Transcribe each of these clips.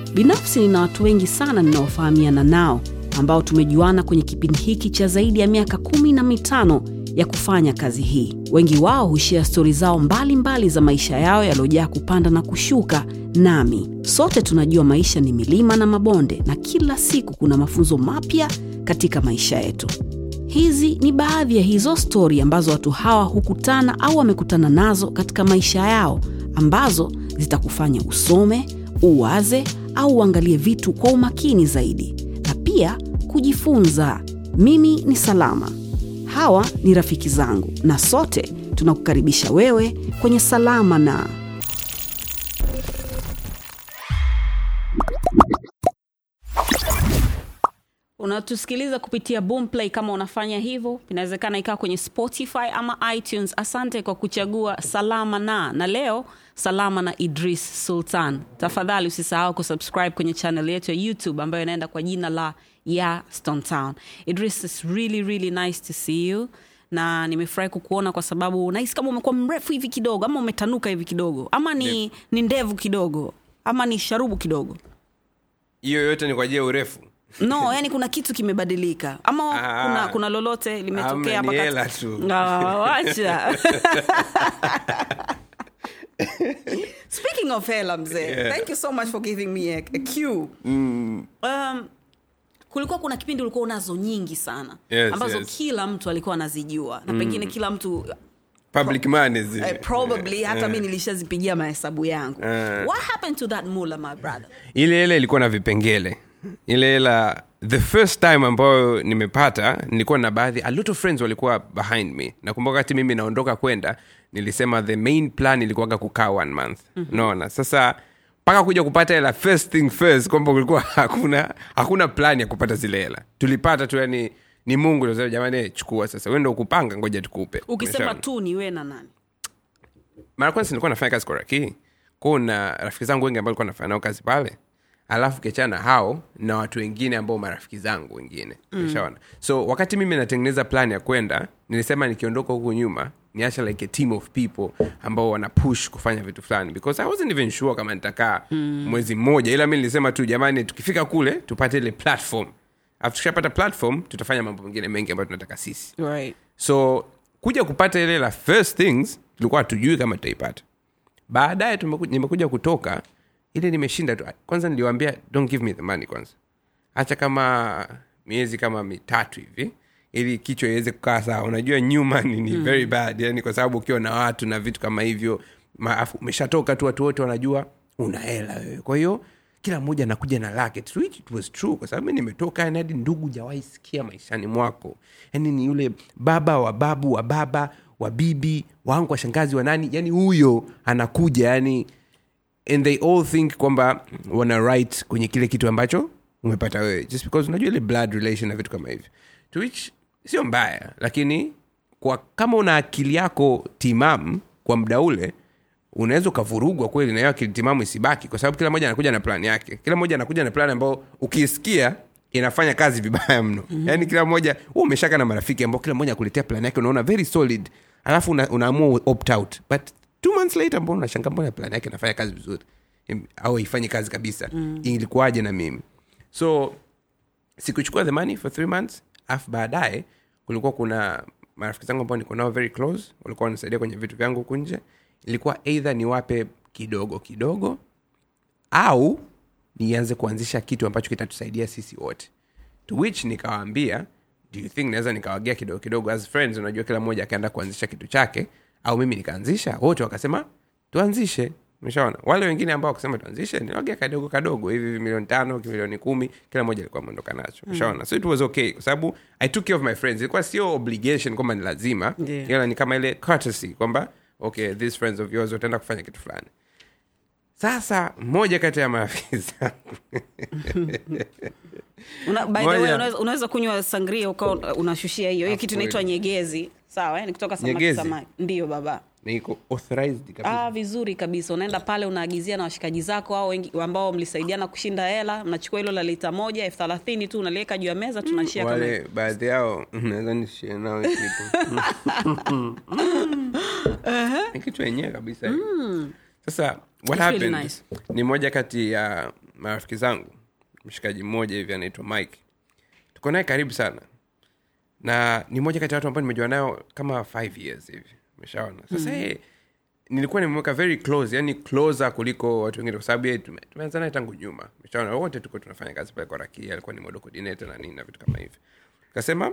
Binafsi nina watu wengi sana ninaofahamiana nao ambao tumejuana kwenye kipindi hiki cha zaidi ya miaka kumi na mitano ya kufanya kazi hii. Wengi wao hushia stori zao mbalimbali mbali za maisha yao yaliyojaa kupanda na kushuka. Nami sote tunajua maisha ni milima na mabonde, na kila siku kuna mafunzo mapya katika maisha yetu. Hizi ni baadhi ya hizo stori ambazo watu hawa hukutana au wamekutana nazo katika maisha yao, ambazo zitakufanya usome, uwaze au uangalie vitu kwa umakini zaidi na pia kujifunza. Mimi ni Salama, hawa ni rafiki zangu, na sote tunakukaribisha wewe kwenye Salama na unatusikiliza kupitia Boomplay. Kama unafanya hivyo, inawezekana ikawa kwenye Spotify ama iTunes. Asante kwa kuchagua Salama na na leo Salama na Idris Sultan. Tafadhali usisahau kusubscribe kwenye channel yetu ya YouTube ambayo inaenda kwa jina la ya Stone Town. Idris, it's really really nice to see you na nimefurahi kukuona kwa sababu nahisi kama umekuwa mrefu hivi kidogo ama umetanuka hivi kidogo ama ni, ni ndevu kidogo ama ni sharubu kidogo hiyo yote ni kwa ajili ya urefu no yani kuna kitu kimebadilika ama Ah. kuna, kuna lolote limetokea Hamna, ni hapa hela kati- tu. Ah, wacha speaking of hela mzee Yeah. thank you so much for giving me a, a cue um, kulikuwa kuna kipindi ulikuwa unazo nyingi sana Yes, ambazo yes. kila mtu alikuwa anazijua na pengine kila mtu public money zile. eh, probably hata Eh. mi nilishazipigia mahesabu yangu Eh. what happened to that mula my brother ile hela ilikuwa na vipengele ile hela the first time ambayo nimepata nilikuwa na baadhi a lot of friends walikuwa behind me nakumbuka wakati mimi naondoka kwenda nilisema the main plan ilikuwaga kukaa one month mm-hmm. naona sasa mpaka kuja kupata hela first thing first kwamba kulikuwa hakuna hakuna plan ya kupata zile hela tulipata tu yani ni mungu nasema jamani chukua sasa wendo ukupanga ngoja tukupe ukisema Umeshaona? tu ni we na nani mara kwanza nilikuwa nafanya kazi koraki kwao na rafiki zangu wengi ambao nilikuwa nafanya nao kazi pale alafu kiachana na hao na watu wengine ambao marafiki zangu wengine umeshaona so wakati mimi natengeneza plan ya kwenda nilisema nikiondoka huku nyuma niacha like a team of people ambao wana push kufanya vitu fulani because i wasn't even sure kama nitakaa mm. mwezi mmoja ila mi nilisema tu jamani tukifika kule tupate ile platform alafu tukishapata platform tutafanya mambo mengine mengi ambayo tunataka sisi right so kuja kupata ile la first things tulikuwa hatujui kama tutaipata baadaye tumeku- nimekuja kutoka ile nimeshinda tu kwanza niliwambia don't give me the money kwanza hacha kama miezi kama mitatu hivi ili kichwa iweze kukaa sawa unajua nyuma ni, ni very bad yani kwa sababu ukiwa na watu na vitu kama hivyo maafu umeshatoka tu watu wote wanajua una hela wewe kwa hiyo kila mmoja anakuja na lake to which it was true kwa sababu mi nimetoka yani hadi ndugu jawahi sikia maishani mwako yani ni yule baba wa babu wa baba wa bibi wangu wa shangazi wa nani yani huyo anakuja yani and they all think kwamba wana right kwenye kile kitu ambacho umepata wewe just because unajua ile blood relation na vitu kama hivyo to which sio mbaya lakini kwa kama una akili yako timamu kwa muda ule unaweza ukavurugwa kweli na hiyo akili timamu isibaki kwa sababu kila mmoja anakuja na plan yake kila mmoja anakuja na plan ambao ukisikia inafanya kazi vibaya mno mm-hmm. yaani kila mmoja hu umeshaka na marafiki ambao kila mmoja akuletea plan yake unaona very solid alafu una, unaamua opt out but two months later mbona unashanga mbona plan yake inafanya kazi vizuri Im- au ifanye kazi kabisa mm. ilikuwaje na mimi so sikuchukua the money for three months alafu baadaye kulikuwa kuna marafiki zangu ambao niko nao very close walikuwa wanasaidia kwenye vitu vyangu huku nje ilikuwa eidha niwape kidogo kidogo au nianze kuanzisha kitu ambacho kitatusaidia sisi wote to which nikawaambia do you think naweza nikawagea kidogo kidogo as friends unajua kila mmoja akaenda kuanzisha kitu chake au mimi nikaanzisha wote wakasema tuanzishe umeshaona wale wengine ambao wakasema tuanzishe niwagea kadogo kadogo hivi hivi milioni tano milioni kumi kila mmoja alikuwa ameondoka nacho umeshaona so it was okay kwa sababu i took care of my friends ilikuwa sio obligation kwamba ni lazima Yeah. ila ni kama ile courtesy kwamba okay these friends of yours wataenda kufanya kitu fulani sasa mmoja kati ya marafiki zangu Una, by the Moja. way, unaweza, unaweza kunywa sangria ukawa unashushia hiyo hiyo Of kitu course. inaitwa nyegezi sawa yani kutoka samaki Nyegezi? samaki ndio baba niko authorized kabisa ah, vizuri kabisa unaenda pale unaagizia na washikaji zako au wengi ambao mlisaidiana kushinda hela mnachukua hilo la lita moja elfu thelathini tu unaliweka juu ya meza tunashia kama wale baadhi yao naweza nishie nao kitu ni kitu wenyewe kabisa sasa what It's really happened nice. ni moja kati ya marafiki zangu mshikaji mmoja hivi anaitwa mike tuko naye karibu sana na ni moja kati ya watu ambao nimejua nayo kama five years hivi umeshaona sasa mm. nilikuwa nimeweka very close yani closer kuliko watu wengine kwa sababu yeye tume- tumeanza naye tangu nyuma umeshaona wote tuko tunafanya kazi pale kwa rakia alikuwa ni model coordinator na nini na vitu kama hivi kasema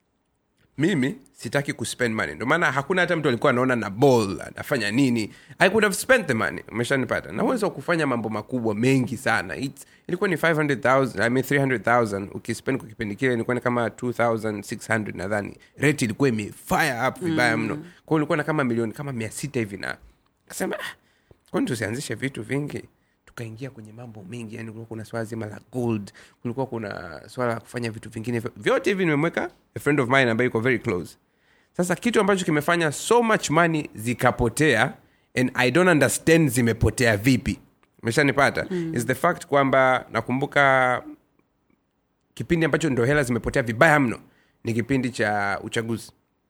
mimi sitaki kuspend money ndio maana hakuna hata mtu alikuwa anaona na ball anafanya nini i could have spent the money umeshanipata na uwezo wa kufanya mambo makubwa mengi sana It's, ilikuwa ni 500000 i mean 300000 ukispend kwa kipindi kile ilikuwa ni kama 2600 nadhani rate ilikuwa imefire up vibaya mno kwa hiyo ilikuwa na kama milioni kama 600 hivi na kasema ah, kwani tusianzishe vitu vingi tukaingia kwenye mambo mengi yani kulikuwa kuna swala zima la gold kulikuwa kuna swala la kufanya vitu vingine vyote hivi nimemweka a friend of mine ambaye iko very close sasa kitu ambacho kimefanya so much money zikapotea and i don't understand zimepotea vipi umeshanipata mm. is the fact kwamba nakumbuka kipindi ambacho ndo hela zimepotea vibaya mno ni kipindi cha uchaguzi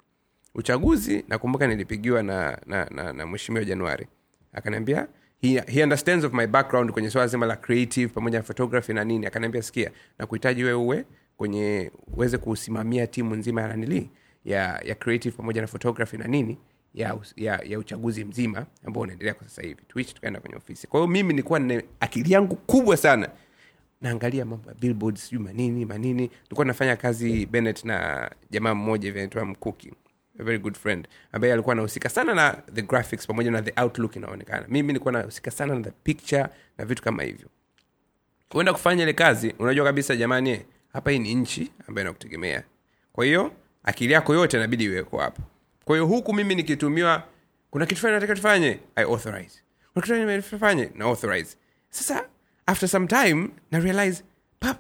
uchaguzi nakumbuka nilipigiwa na, na, na, na mheshimiwa januari akaniambia he, he understands of my background kwenye swala zima la creative pamoja na photography na nini akaniambia sikia na kuhitaji wewe uwe kwenye uweze kusimamia timu nzima ya nanili ya, ya creative pamoja na photography na nini ya, us- ya, ya uchaguzi mzima ambao unaendelea kwa sasa hivi twitch tukaenda kwenye ofisi kwa hiyo mimi nilikuwa na akili yangu kubwa sana naangalia mambo ya billboards sijui manini manini tulikuwa nafanya kazi bennett na jamaa mmoja hivi anaitwa mkuki a very good friend ambaye alikuwa anahusika sana na the graphics pamoja na the outlook inaonekana mimi nilikuwa nahusika sana na the picture na vitu kama hivyo kuenda kufanya ile kazi unajua kabisa jamani eh, hapa hii ni nchi ambayo inakutegemea kwa hiyo akili yako yote inabidi iweko hapo kwa hiyo huku mimi nikitumiwa kuna kitu fulani nataka tufanye i authorize kuna kitu fulani tufanye na authorize sasa after some time na realize pap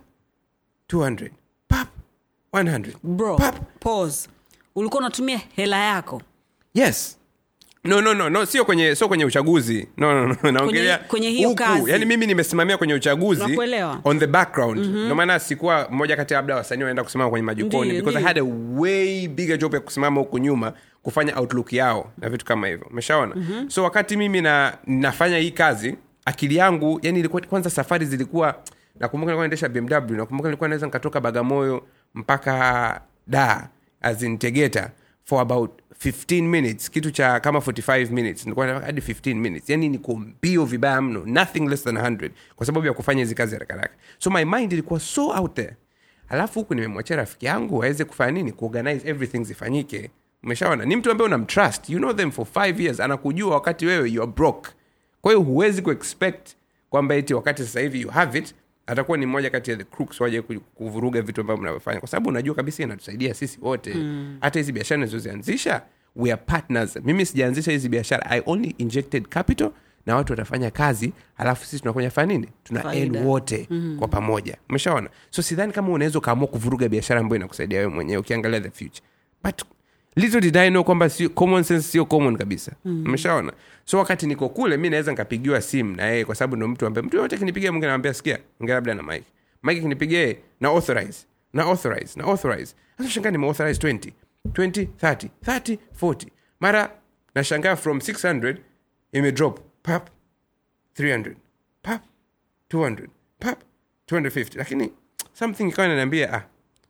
200 pap 100 bro pap pause ulikuwa unatumia hela yako yes no no no no sio kwenye sio kwenye uchaguzi no no no naongelea kwenye hiyo huku. kazi. yani mimi nimesimamia kwenye uchaguzi Nakuelewa. on the background mm-hmm. ndio maana sikuwa mmoja kati ya labda wasanii wanaenda kusimama kwenye majukoni Ndiyo, because i ndiyo. had a way bigger job ya kusimama huku nyuma kufanya outlook yao na vitu kama hivyo umeshaona mm-hmm. so wakati mimi na nafanya hii kazi akili yangu yani ilikuwa kwanza safari zilikuwa nakumbuka nilikuwa naendesha bmw nakumbuka nilikuwa naweza nikatoka bagamoyo mpaka da as in tegeta for about 15 minutes kitu cha kama 45 minutes nilikuwa nataka hadi 15 minutes yani niko mbio vibaya mno nothing less than 100 kwa sababu ya kufanya hizi kazi haraka haraka so my mind ilikuwa so out there alafu huku nimemwachia rafiki yangu aweze kufanya nini kuorganize everything zifanyike umeshaona ni mtu ambaye unamtrust you know them for five years anakujua wakati wewe you are broke kwa hiyo huwezi kuexpect kwamba eti wakati sasa hivi you have it atakuwa ni mmoja kati ya the crooks waje ku- kuvuruga vitu ambavyo mnavyofanya kwa sababu unajua kabisa inatusaidia sisi wote mm. hata hizi biashara nizozianzisha we are partners mimi sijaanzisha hizi biashara i only injected capital na watu watafanya kazi alafu sisi tunakuja fanya nini tuna Faida. earn wote mm. kwa pamoja umeshaona so sidhani kama unaweza ukaamua kuvuruga biashara ambayo inakusaidia wewe mwenyewe ukiangalia the future but little did I know kwamba sio common sense sio common kabisa umeshaona so wakati niko kule mi naweza nikapigiwa simu na yeye kwa sababu ndo mtu ambaye mtu yote kinipigia mungu anamwambia sikia ongea labda na mike mike kinipigia yeye na authorize na authorize na authorize sasa shangaa nime authorize 20 20 30 30 40 mara nashangaa from 600 ime drop pap 300 pap 200 pap 250 lakini something ikawa inaniambia ah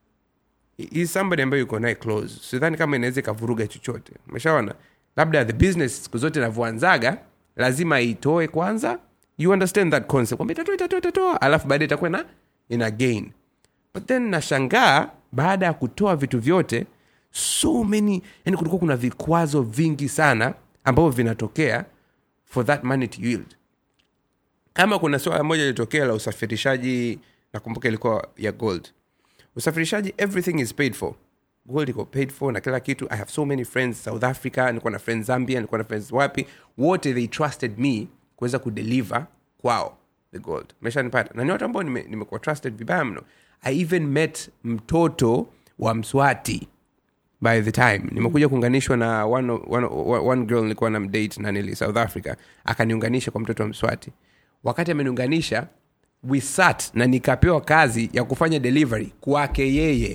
is somebody ambayo yuko naye close sidhani kama inaweza ikavuruga chochote umeshaona labda the business siku zote inavyoanzaga lazima itoe kwanza you understand that concept kwamba itatoa itatoa itatoa alafu baadae itakuwa na ina gain but then nashangaa baada ya kutoa vitu vyote so many yani kulikuwa kuna vikwazo vingi sana ambavyo vinatokea for that money to yield kama kuna swala moja ilitokea la usafirishaji nakumbuka ilikuwa ya gold usafirishaji everything is paid for gold iko paid for na kila kitu i have so many friends south africa nilikuwa na friends zambia nilikuwa na friends wapi wote they trusted me kuweza kudeliver kwao the gold meshanipata na ni watu ambao nime- nimekuwa trusted vibaya mno i even met mtoto wa mswati by the time nimekuja kuunganishwa na one, one, one girl nilikuwa na mdate na nili south africa akaniunganisha kwa mtoto wa mswati wakati ameniunganisha we sat na nikapewa kazi ya kufanya delivery kwake yeye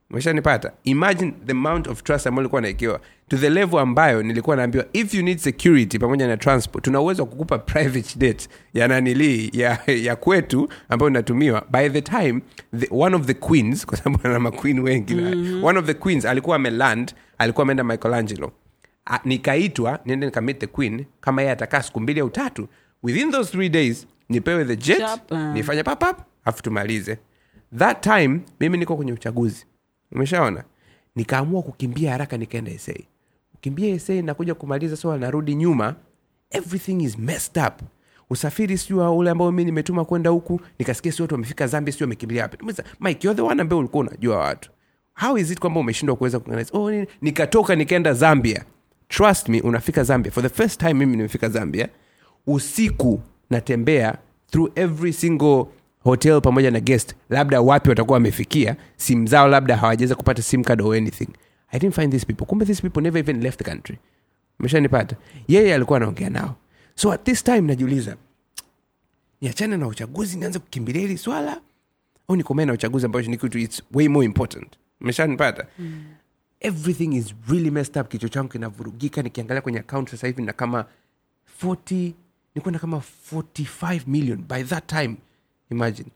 umeshanipata imagine the amount of trust ambayo nilikuwa naekewa to the level ambayo nilikuwa naambiwa if you need security pamoja na transport tuna uwezo wa kukupa private jet ya nanilii ya, ya kwetu ambayo inatumiwa by the time the, one of the queens kwa sababu ana maqueen wengi mm-hmm. one of the queens alikuwa ameland alikuwa ameenda michelangelo A- nikaitwa niende nikamit the queen kama yeye atakaa siku mbili au tatu within those three days nipewe the jet Chap, uh. nifanye papap afu tumalize that time mimi niko kwenye uchaguzi umeshaona nikaamua kukimbia haraka nikaenda sa kukimbia sa nakuja kumaliza so narudi nyuma everything is messed up usafiri sijua ule ambao mi nimetuma kwenda huku nikasikia si watu wamefika zambia sijui wamekimbilia wapi Nimuuliza, mike you're the one ambaye ulikuwa unajua watu how is it kwamba umeshindwa kuweza kuorganize? oh, nini? nikatoka nikaenda zambia trust me unafika zambia for the first time mimi nimefika zambia usiku natembea through every single hotel pamoja na guest labda wapi watakuwa wamefikia simu zao labda hawajaweza kupata sim card or anything i didn't find these people kumbe these people never even left the country umeshanipata yeye alikuwa anaongea nao so at this time najiuliza niachane na uchaguzi nianze kukimbilia hili swala au nikomee na uchaguzi ambacho ni kitu its way more important umeshanipata mm. everything is really messed up kichwa changu kinavurugika nikiangalia kwenye account sasa hivi na kama 40 nilikuwa na kama 45 million by that time imagine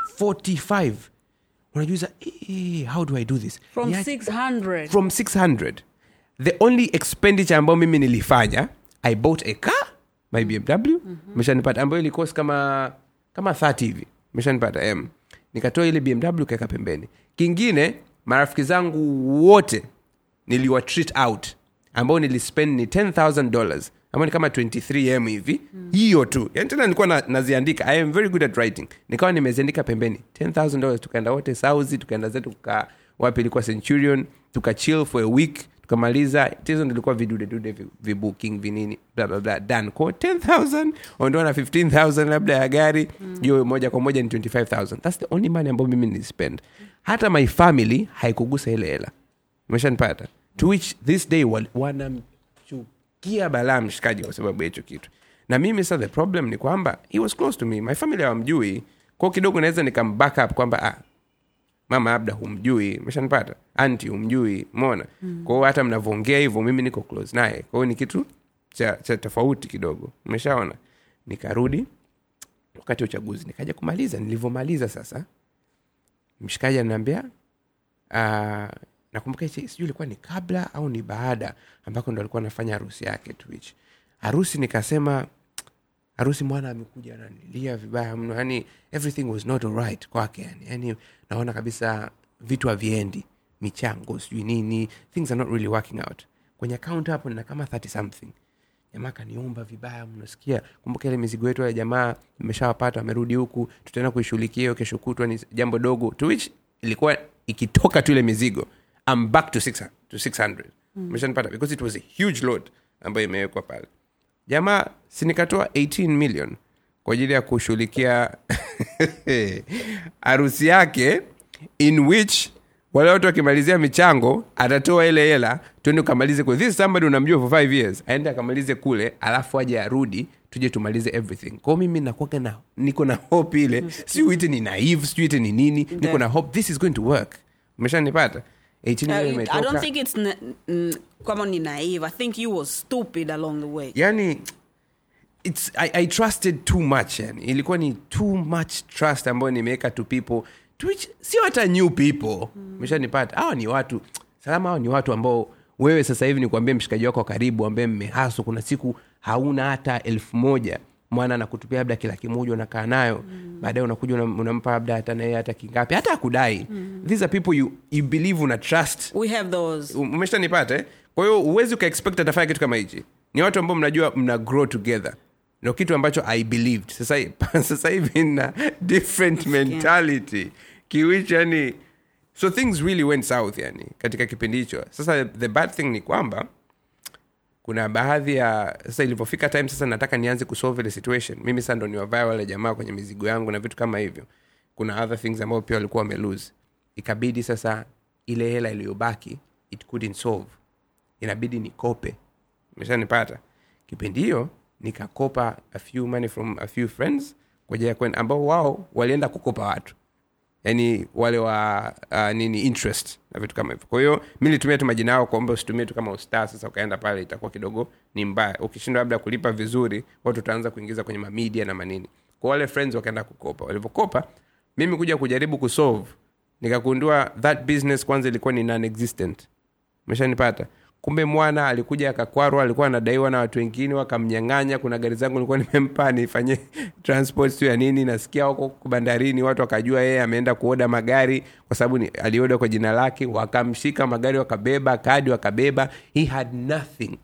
45 unajuiza eh, how do i do this from Niache- 600 from 600 the only expenditure ambayo mimi nilifanya i bought a car my bmw meshanipata ambayo ilikosi kama kama 30 hivi meshanipata m nikatoa ile bmw kaeka pembeni kingine marafiki zangu wote niliwa treat out ambao nilispend ni 10000 dollars ambao ni kama 23m hivi hiyo tu yani tena nilikuwa na, naziandika i am very good at writing nikawa nimeziandika pembeni 10000 dollars tukaenda wote sauzi tukaenda zetu tuka wapi ilikuwa centurion tukachill for a week tukamaliza tizo ndilikuwa vidudedude vi- vibooking vinini bla bla bla done kwa 10000 ondoa na 15000 labda ya gari hiyo moja kwa moja ni 25000 thats the only money ambayo mimi nilispend hata my family haikugusa ile hela umeshanipata to which this day wal- wanamchukia balaa mshikaji kwa sababu ya hicho kitu na mimi sa the problem ni kwamba he was close to me my family hawamjui kwao kidogo naweza nikam back up kwamba ah, mama labda humjui meshanipata anti humjui mona mm. kwao hata mnavyoongea hivyo mimi niko close naye kwao ni kitu cha, cha tofauti kidogo umeshaona nikarudi wakati wa uchaguzi nikaja kumaliza nilivyomaliza sasa mshikaji ananiambia uh, nakumbuka hichi- sijui ilikuwa ni kabla au ni baada ambako ndo alikuwa anafanya harusi yake twitch harusi nikasema harusi mwana amekuja ananilia vibaya mno yani everything was not alright kwake yani yani naona kabisa vitu haviendi michango sijui nini things are not really working out kwenye account hapo nina kama 30 something jamaa kaniomba vibaya mnasikia kumbuka ile mizigo yetu ya jamaa imeshawapata amerudi huku tutaenda kuishughulikia hiyo kesho kutwa ni jambo dogo to which ilikuwa ikitoka tu ile mizigo I'm back to 600, to 600. umeshanipata because it was a huge load ambayo imewekwa pale jamaa sinikatoa 18 million kwa ajili ya kushughulikia harusi yake in which wale watu wakimalizia michango atatoa ile hela tuende ukamalize kule this is somebody unamjua for five years aende akamalize kule alafu aje arudi tuje tumalize everything kwao mimi nakuaga na niko na hope ile sijui ite ni naive sijui ite ni nini niko na hope this is going to work umeshanipata 18 Uh, million I imetoka. don't think it's na- mm, kama ni naive. I think you was stupid along the way. yani it's, I, i trusted too much yani ilikuwa ni too much trust ambayo nimeweka to people to which sio hata new people meshanipata hawa ni watu salama hawa ni watu ambao wewe sasa hivi nikuambia mshikaji wako wa karibu ambaye mmehaso kuna siku hauna hata elfu moja mwana anakutupia labda kila kimoja unakaa nayo mm. baadaye unakuja unam- unampa labda hata naye hata kingapi hata akudai mm. these are people you, you believe una trust We have those. umeshanipata eh? kwa hiyo huwezi ukaexpect atafanya kitu kama hichi ni watu ambao mnajua mna grow together ndo kitu ambacho i believed sasa, sasa hivi na different mentality kiwich yani so things really went south yani katika kipindi hicho sasa the bad thing ni kwamba kuna baadhi ya sasa ilivyofika time sasa nataka nianze kusolve ile situation mimi sasa ndo niwavae wale jamaa kwenye mizigo yangu na vitu kama hivyo kuna other things ambao pia walikuwa wamelose ikabidi sasa ile hela iliyobaki it couldn't solve inabidi nikope meshanipata kipindi hiyo nikakopa a few money from a few friends kwa ajili ya kwenda ambao wao walienda kukopa watu yani wale wa uh, nini interest na vitu kama hivyo kwa hiyo mi nilitumia tu majina yao kuomba usitumie tu kama ustar sasa ukaenda pale itakuwa kidogo ni mbaya ukishindwa labda kulipa vizuri watu utaanza kuingiza kwenye mamedia na manini kwa wale friends wakaenda kukopa walivyokopa mimi kuja kujaribu kusolve nikagundua that business kwanza ilikuwa ni non-existent umeshanipata kumbe mwana alikuja akakwarwa alikuwa anadaiwa na watu wengine wakamnyang'anya kuna gari zangu nilikuwa nimempa nifanye transport tu ya nini nasikia huko bandarini watu wakajua yeye ameenda kuoda magari kwa sababu ni- alioda kwa jina lake wakamshika magari wakabeba kadi wakabeba he had nothing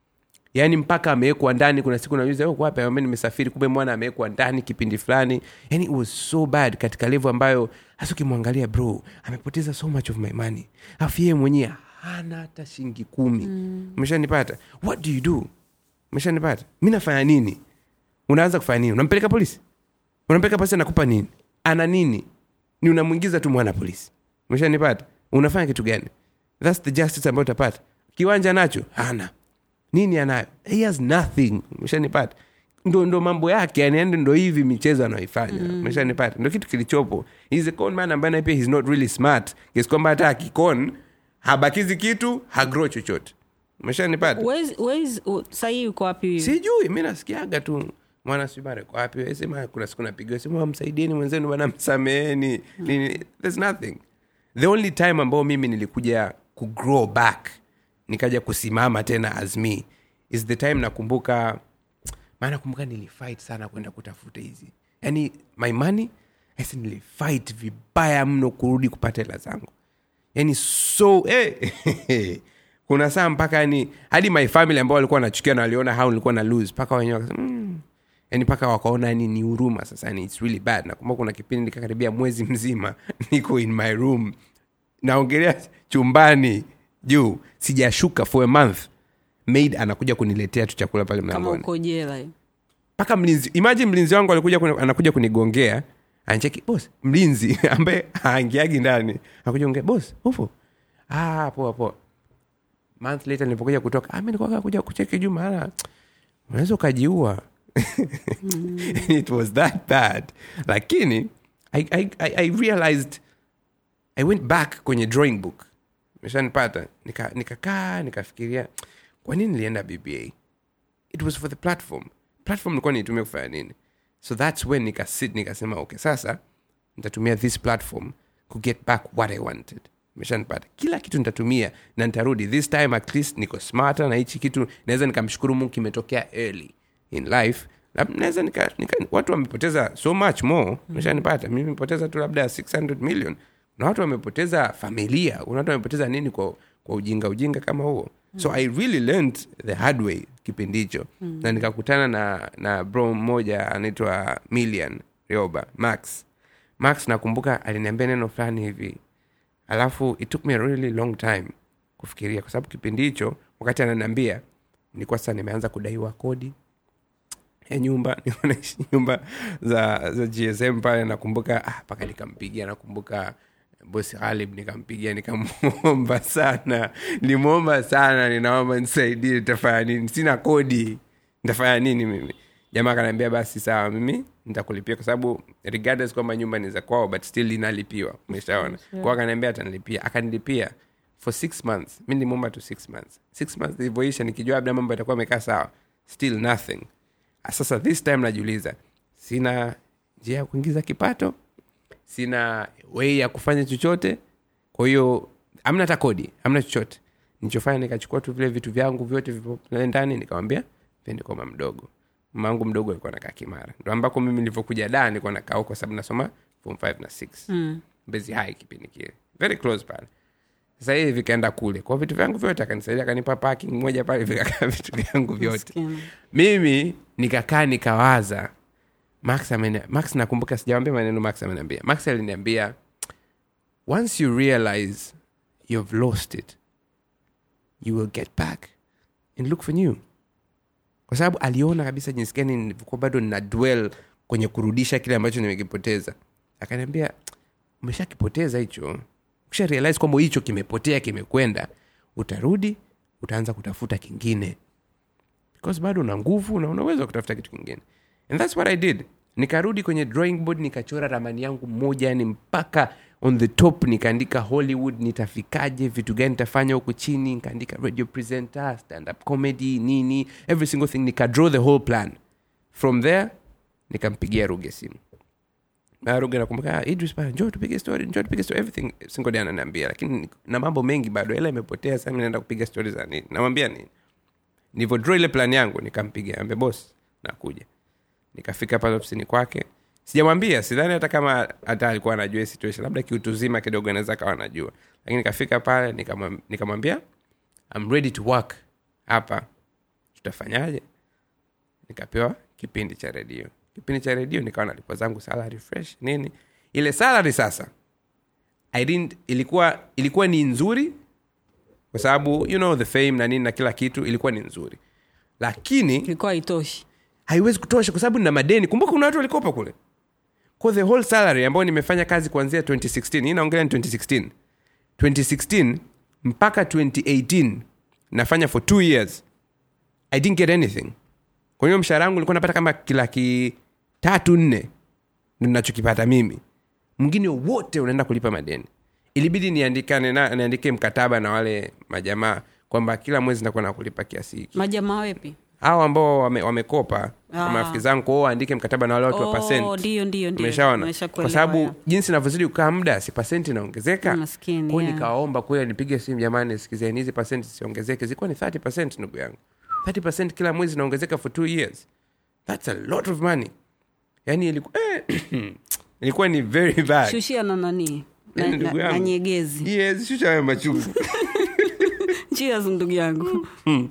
yaani mpaka amewekwa ndani kuna siku nauliza "Oh, wapi Amwambia, nimesafiri kumbe mwana amewekwa ndani kipindi fulani yani it was so bad katika levo ambayo hasa ukimwangalia bro amepoteza so much of my money afu yeye mwenyewe hana hata shilingi kumi umeshanipata what do you do umeshanipata mi nafanya nini unaanza kufanya nini unampeleka polisi unampeleka polisi anakupa nini ana nini ni unamwingiza tu mwana polisi umeshanipata unafanya kitu gani thats the justice ambayo utapata kiwanja nacho hana nini anayo he has nothing umeshanipata ndo, ndo mambo yake yani yani ndo hivi michezo anaoifanya umeshanipata ndo kitu kilichopo He's a con man ambaye naye pia he's not really smart kiasi kwamba hata akikon habakizi kitu hagro chochote umeshanipata Where's- where's- u- sahii uko wapi sijui mi nasikiaga tu mwana sibare kwa wapi sema kuna siku napigiwa simu msaidieni mwenzenu bana msameheni nini there's nothing the only time ambao mimi nilikuja kugrow back nikaja kusimama tena as me is the time nakumbuka maana nakumbuka nilifight sana kwenda kutafuta hizi yani my money asi nilifight vibaya mno kurudi kupata hela zangu yani so eh, kuna saa mpaka yani hadi my family ambao walikuwa wanachukia na waliona how nilikuwa na lose mpaka wenyewe wakasema mm. yani mpaka wakaona yani ni huruma sasa yani it's really bad nakumbuka kuna kipindi nikakaribia mwezi mzima niko in my room naongelea chumbani juu sijashuka for a month maid anakuja kuniletea tu chakula pale kama mlangoni uko jela mpaka mlinzi imagine mlinzi wangu alikuja kuni, anakuja kunigongea ancheki bos mlinzi ambaye haangiagi ndani akuja ongea bos upo ah, poa poa month later nilipokuja kutoka ah, mi nilikuwa kuja kucheki juu maana unaweza ukajiua it was that bad lakini I, I, I, I realized i went back kwenye drawing book meshanipata nikakaa nika nikakaa, nikafikiria kwa nini nilienda bba it was for the platform platform nilikuwa niitumia kufanya nini so thats when nikasit nikasema okay sasa nitatumia this platform ku get back what i wanted meshanipata kila kitu nitatumia na nitarudi this time at least niko smarter na hichi kitu naweza nikamshukuru mungu kimetokea early in life Lab- naweza nika, nika, watu wamepoteza so much more meshanipata mimi nimepoteza tu labda 600 million na watu wamepoteza familia kuna watu wamepoteza nini kwa, kwa ujinga ujinga kama huo so i really learned the hard way kipindi hicho mm. na nikakutana na na bro mmoja anaitwa million rioba max max nakumbuka aliniambia neno fulani hivi alafu it took me a really long time kufikiria kwa sababu kipindi hicho wakati ananiambia nilikuwa sasa nimeanza kudaiwa kodi ya nyumba nilikuwa naishi nyumba za za gsm pale nakumbuka ah, mpaka nikampigia nakumbuka bosi ghalib nikampigia nikamwomba sana nilimwomba sana ninaomba nisaidie nitafanya nini sina kodi nitafanya nini mimi jamaa akaniambia basi sawa mimi nitakulipia kwa sababu regardless kwamba nyumba ni za kwao but still inalipiwa umeshaona sure. kwao akaniambia atanilipia akanilipia for six months mi nilimwomba tu six months six months ilivyoisha nikijua labda mambo yatakuwa amekaa sawa still nothing sasa this time najiuliza sina njia ya kuingiza kipato sina wei ya kufanya chochote kwa hiyo amna hata kodi amna chochote nichofanya nikachukua tu vile vitu vyangu vyote vipo pale ndani nikamwambia pende kwa mama mdogo mama wangu mdogo alikuwa nakaa kimara ndo ambako mimi nilivyokuja da nilikuwa nakaa huko sababu nasoma form 5 na 6 mm. mbezi hai kipindi kile very close pale sasa hivi vikaenda kule kwa vitu vyangu vyote akanisaidia akanipa parking moja pale vikakaa vitu vyangu vyote Maskini. mimi nikakaa nikawaza max ameni, max nakumbuka sijawambia maneno max ameniambia max aliniambia once you realize you've lost it you will get back and look for new kwa sababu aliona kabisa jinsi gani nilivyokuwa bado nina dwell kwenye kurudisha kile ambacho nimekipoteza akaniambia umeshakipoteza hicho ukisha realize kwamba hicho kimepotea kimekwenda utarudi utaanza kutafuta kingine because bado una nguvu na unaweza kutafuta kitu kingine and thats what i did nikarudi kwenye drawing board nikachora ramani yangu moja yani mpaka on the top nikaandika hollywood nitafikaje vitu gani nitafanya huku chini nikaandika radio presenter stand up comedy nini every single thing nika draw the whole plan from there nikampigia ruge simu na ruge nakumbuka "Ah, idris bana njoo tupige story njoo tupige story everything single day ananiambia lakini na mambo mengi bado ela imepotea sasa mimi naenda kupiga story za nini namwambia nini nilivyo draw ile plan yangu nikampiga ambe boss nakuja nikafika pale ofisini kwake sijamwambia sidhani hata kama hata alikuwa anajua hii situation labda kiutuzima kidogo anaweza kawa anajua lakini nikafika pale nikamwam- nikamwambia I'm ready to work hapa tutafanyaje nikapewa kipindi cha redio kipindi cha redio nikawa nalipo zangu salary fresh nini ile salary sasa I didn't, ilikuwa ilikuwa ni nzuri kwa sababu you know the fame na nini na kila kitu ilikuwa ni nzuri lakini ilikuwa haitoshi haiwezi kutosha kwa sababu nina madeni kumbuka kuna watu walikopa kule kwa the whole salary ambayo nimefanya kazi kuanzia 2016 hii naongelea ni 2016 2016 mpaka 2018 nafanya for two years i didn't get anything kwa hiyo mshahara wangu nilikuwa napata kama kilaki tatu nne ndo nachokipata mimi mwingine wote unaenda kulipa madeni ilibidi niandikane na niandike mkataba na wale majamaa kwamba kila mwezi nakuwa na kulipa kiasi hiki majamaa wepi hao ambao wame, wamekopa Ah. ah. marafiki zangu kwao waandike mkataba na wale watu wa Oh, percent ndio ndio ndio umeshaona Nimeshakuelewa, kwa sababu ya. jinsi navyozidi kukaa muda si pasenti inaongezeka Maskini, kwao yeah. nikawaomba kweli nipige simu jamani sikizeni hizi pasenti siongezeke zilikuwa ni 30 percent ndugu yangu 30 percent kila mwezi inaongezeka for two years thats a lot of money yani ilikuwa, eh, ilikuwa ni very bad shushia na nani na, Yaani na, ndugu na yangu. nyegezi yes shusha hayo machungu cheers ndugu yangu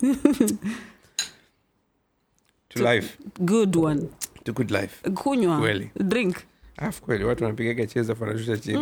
to life good one to good life kunywa Kweli. drink alafu kweli watu wanapigaga cheza wanashusha chini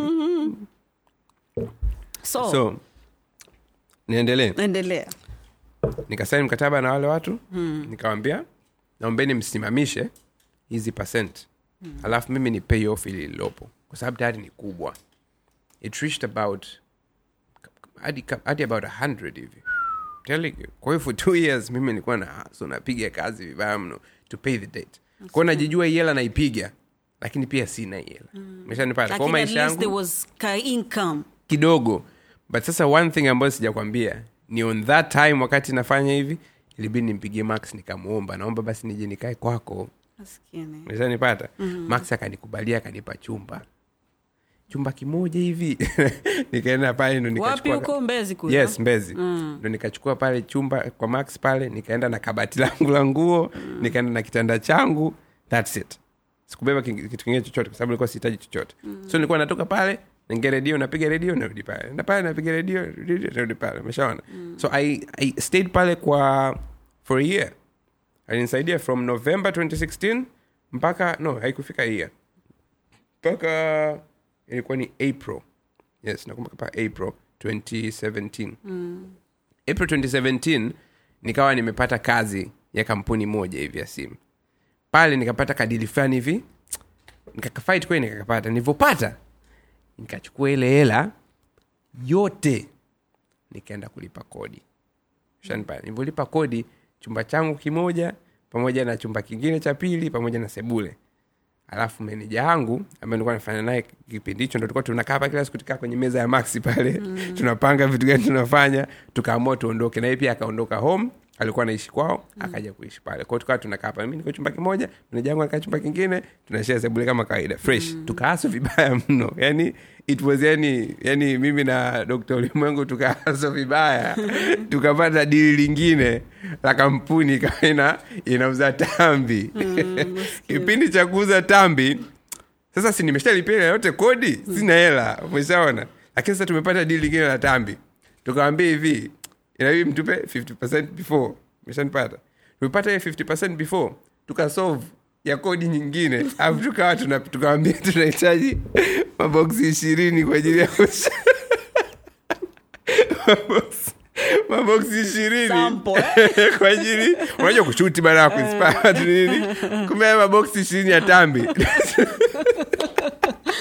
so, so niendelee endelea nikasaini mkataba na wale watu hmm. nikawambia naombeni msimamishe hizi percent hmm. alafu mimi ni pay off ili lilopo kwa sababu tayari ni kubwa it reached about hadi hadi about 100 hivi Telling you. kwa hiyo for two years mimi nilikuwa na so napiga kazi vibaya mno to pay the debt kwao najijua hii hela naipiga lakini pia sina hii hela meshanipata kwao lakini at maisha least there yangu was ka income kidogo but sasa one thing ambayo sijakwambia ni on that time wakati nafanya hivi ilibidi nimpigie max nikamwomba naomba basi nije nikae kwako maskini meshanipata mm-hmm. max akanikubalia akanipa chumba chumba kimoja hivi nikaenda pale ndo wapi nikachukua huko mbezi kule yes mbezi ndo nikachukua pale chumba kwa max pale nikaenda na kabati langu la nguo nikaenda na kitanda changu thats it sikubeba king- kitu kingine chochote kwa sababu nilikuwa sihitaji chochote so nilikuwa natoka pale naingia redio napiga redio narudi pale na pale napiga redio redio, narudi pale umeshaona so I, i stayed pale kwa for a year alinisaidia from november 2016 mpaka no haikufika year mpaka ilikuwa ni april yes nakumbuka pa april 2017 april 2017 nikawa nimepata kazi ya kampuni moja hivi ya simu pale nikapata kadili fulani hivi nikakafight kweli nikakapata nilivyopata nikachukua ile hela yote nikaenda kulipa kodi shanpa nilivyolipa kodi chumba changu kimoja pamoja na chumba kingine cha pili pamoja na sebule alafu meneja wangu ambaye nilikuwa nafanya naye kipindi hicho ndo tulikuwa tunakaa hapa kila siku tukaa kwenye meza ya maxi pale mm. tunapanga vitu gani tunafanya tukaamua tuondoke na yeye pia akaondoka home alikuwa anaishi kwao mm. akaja kuishi pale kwao tukawa tunakaa pale mi niko chumba kimoja meneja wangu anakaa chumba kingine tunashare sebule kama kawaida fresh mm. tukaaso vibaya mno yani it was yani yani mimi na dr ulimwengu tukaaso vibaya tukapata dili lingine la kampuni ikawa ina inauza tambi kipindi cha kuuza tambi sasa si nimeshalipia hela yote kodi sina hela umeshaona lakini sasa tumepata dili lingine la tambi tukawambia hivi inabidi mtupe 50 before umeshanipata tumepata hiyo 50 before tukasolve ya kodi nyingine alafu tukawa tuna- tukawambia tunahitaji maboksi ishirini kwa ajili ya kusha- Maboksi- maboksi ishirini Sample, kwa ajili unajua kushuti baada ya kuinspire watu nini kumbe haya maboksi ishirini ya tambi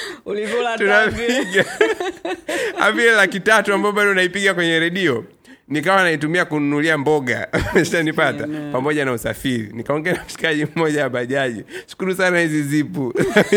ulikula tambi tunapiga avile laki tatu ambao bado unaipiga kwenye redio nikawa naitumia kununulia mboga shanipata pamoja na usafiri nikaongea na mshikaji mmoja wa bajaji shukuru sana hizi zipu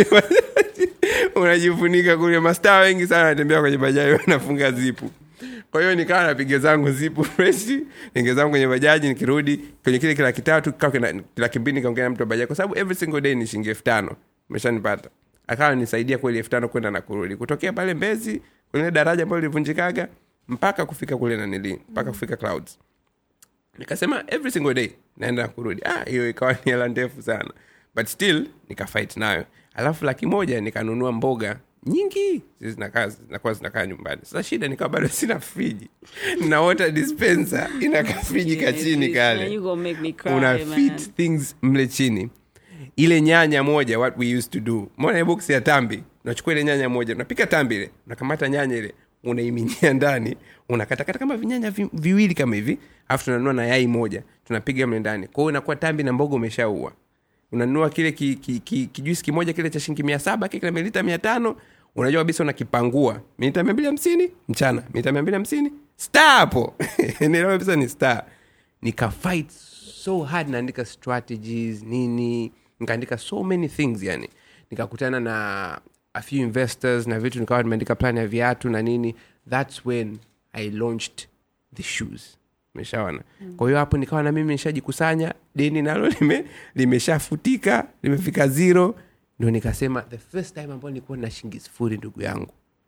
unajifunika kule mastaa wengi sana wanatembea kwenye bajaji wanafunga zipu kwa hiyo nikawa napiga zangu zipu freshi ninge zangu kwenye bajaji nikirudi kwenye kile kila kitatu laki mbili nikaongea na mtu wa bajaji kwa sababu every single day ni shilingi elfu tano umeshanipata akawa nisaidia kweli elfu tano kwenda na kurudi kutokea pale mbezi kwenye daraja ambayo lilivunjikaga mpaka kufika kule nanili mpaka kufika clouds nikasema every single day naenda na kurudi ah hiyo ikawa ni hela ndefu sana but still nikafight nayo alafu laki moja nikanunua mboga nyingi zinakaa zinakuwa zinakaa nyumbani sasa shida nikawa bado sina friji na water dispenser inaka friji ka chini kale You gonna make me cry, una man. fit things mle chini ile nyanya moja what we used to do mona ile box ya tambi unachukua ile nyanya moja unapika tambi ile unakamata nyanya ile unaiminyia ndani unakatakata kama vinyanya vi, viwili kama hivi alafu tunanunua na yai moja tunapiga mle ndani kwa hiyo inakuwa tambi na mboga umeshaua unanunua kile ki, ki, ki, kijuisi kimoja kile cha shilingi mia saba kile milita mia tano unajua kabisa unakipangua milita mia mbili hamsini mchana milita mia mbili hamsini star hapo nielewa kabisa ni star nikafight so hard naandika strategies nini nikaandika so many things yani nikakutana na a few investors na vitu nikawa nimeandika plan ya viatu na nini thats when i launched the shoes meshaona mm. kwa hiyo hapo nikawa na mimi nishajikusanya deni nalo lime, limeshafutika limefika zero ndo nikasema the first time ambayo nilikuwa na shingi sifuri ndugu yangu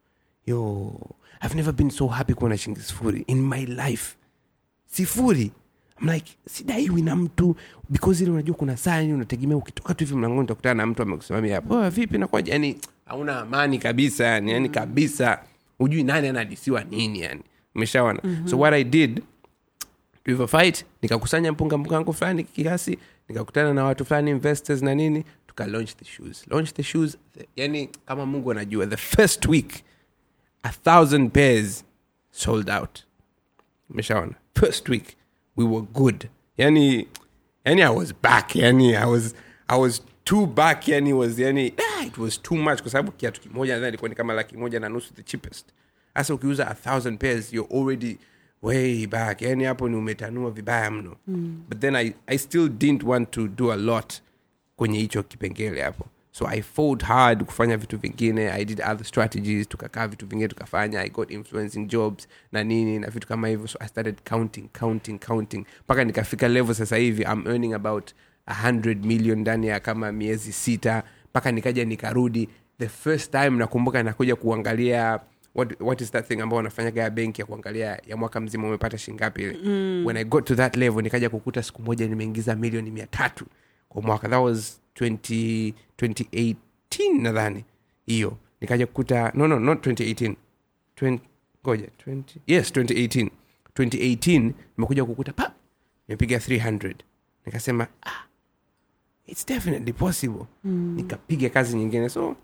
yo i've never been so happy kuwa na shingi sifuri in my life sifuri I'm like sidaiwi na mtu because ile unajua kuna saa yani unategemea ukitoka tu hivi mlangoni utakutana na mtu amekusimamia hapo "Oh, vipi nakwaja yani hauna amani kabisa yani yani kabisa hujui nani anadisiwa nini yani umeshaona mm-hmm. so what i did tulivyo fight nikakusanya mpunga mpunga wangu fulani kiasi nikakutana na watu fulani investors na nini tuka launch the shoes launch the shoes the, yani kama mungu anajua the first week a thousand pairs sold out umeshaona first week we were good yani yani i was back yani i was i was too back yani was yani ah, it was too much kwa sababu kiatu kimoja nadhani ilikuwa ni kama laki moja na nusu the cheapest hasa ukiuza a thousand pairs you're already way back yani hapo ni umetanua vibaya mno mm. but then I, i still didn't want to do a lot kwenye hicho kipengele hapo so i fought hard kufanya vitu vingine i did other strategies tukakaa vitu vingine tukafanya i got influencing jobs na nini na vitu kama hivyo so i started counting counting counting mpaka nikafika level sasa hivi i'm earning about 100 million ndani ya kama miezi sita mpaka nikaja nikarudi the first time nakumbuka nakuja kuangalia what, what is that thing ambao wanafanyaga ya benki ya kuangalia ya mwaka mzima umepata shingapi ile mm. when i got to that level nikaja kukuta siku moja nimeingiza milioni mia tatu kwa mwaka that was 20, 2018 nadhani hiyo nikaja kukuta no no not 2018 20, ngoja 20, yes 2018 2018 nimekuja kukuta pa nimepiga 300 nikasema ah, it's definitely possible mm. nikapiga kazi nyingine so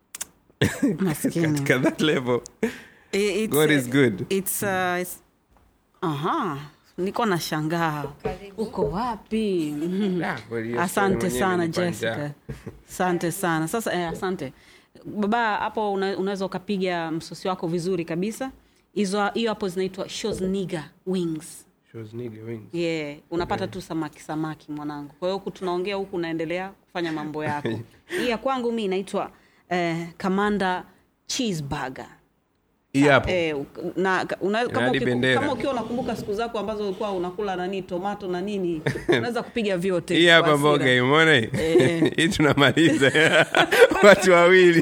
Maskini. katika that level I- it's, God is good. It's, uh, it's, aha niko na shangaa uko wapi Mhm. Ah, well, hiyo story asante mwenyewe sana imenipa jessica njaa. asante sana sasa eh, asante baba hapo una, unaweza ukapiga msosi wako vizuri kabisa hizo hiyo hapo zinaitwa shosniga wings Shows nigga wings. yeah unapata tu samaki samaki mwanangu kwa hiyo huku tunaongea huku unaendelea kufanya mambo yako hii ya kwangu mi inaitwa eh, kamanda cheeseburger hii hapo Eh, uk- na ka- una, kama, hadi ukiku- bendera. kama ukiwa unakumbuka siku zako ambazo ulikuwa unakula nani tomato na nini unaweza kupiga vyote hii kwa hapa hasira. mboga imona hii Eh. hii tunamaliza watu wawili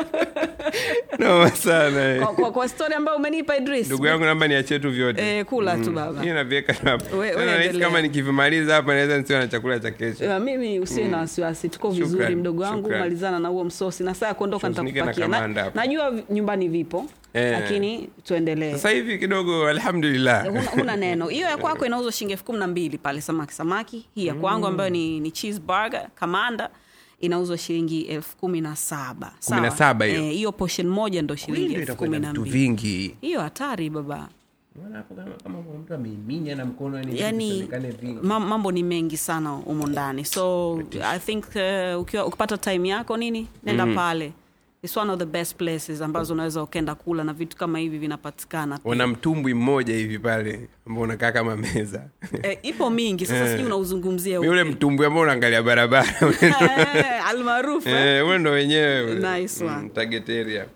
noma sana eh. kwa, kwa, kwa story ambayo umenipa Idris ndugu yangu namba niachie tu vyote eh, kula tu baba hii naviweka tu hapa We- we Sasa nahisi endelea. kama nikivimaliza hapa naweza nisiwe na chakula cha kesho Eh, mimi usiwe na wasiwasi tuko vizuri Shukran, mdogo wangu shukran. malizana na huo msosi na saa ya kuondoka Shoznike na nitakupakia kamanda na, hapo. najua vi- nyumbani vipo Eh. lakini tuendelee sasa hivi kidogo alhamdulillah huna, huna neno hiyo ya kwako inauzwa shilingi elfu kumi na mbili pale samaki samaki hii ya kwangu ambayo ni, ni cheeseburger kamanda inauzwa shilingi elfu kumi na saba Kumi na Sawa? saba hiyo? Eh, hiyo portion moja ndo Kweli shilingi ndio elfu itakuwa kumi na na vitu mbili vingi hiyo hatari baba Unaona hapo kama kama kuna mtu ameiminya na mkono yani vitu yani vionekane vingi. mam- mambo ni mengi sana humo ndani so i think uh, ukiwa ukipata time yako nini nenda pale It's one of the best places ambazo unaweza ukenda kula na vitu kama hivi vinapatikana pia. wana mtumbwi mmoja hivi pale ambao unakaa kama meza eh, ipo mingi sasa sijui unauzungumzia Ni ule upi. mtumbwi ambao unaangalia barabara Eh, almaarufu eh. Eh, ule ndo wenyewe ule. Nice one. Mm, target area.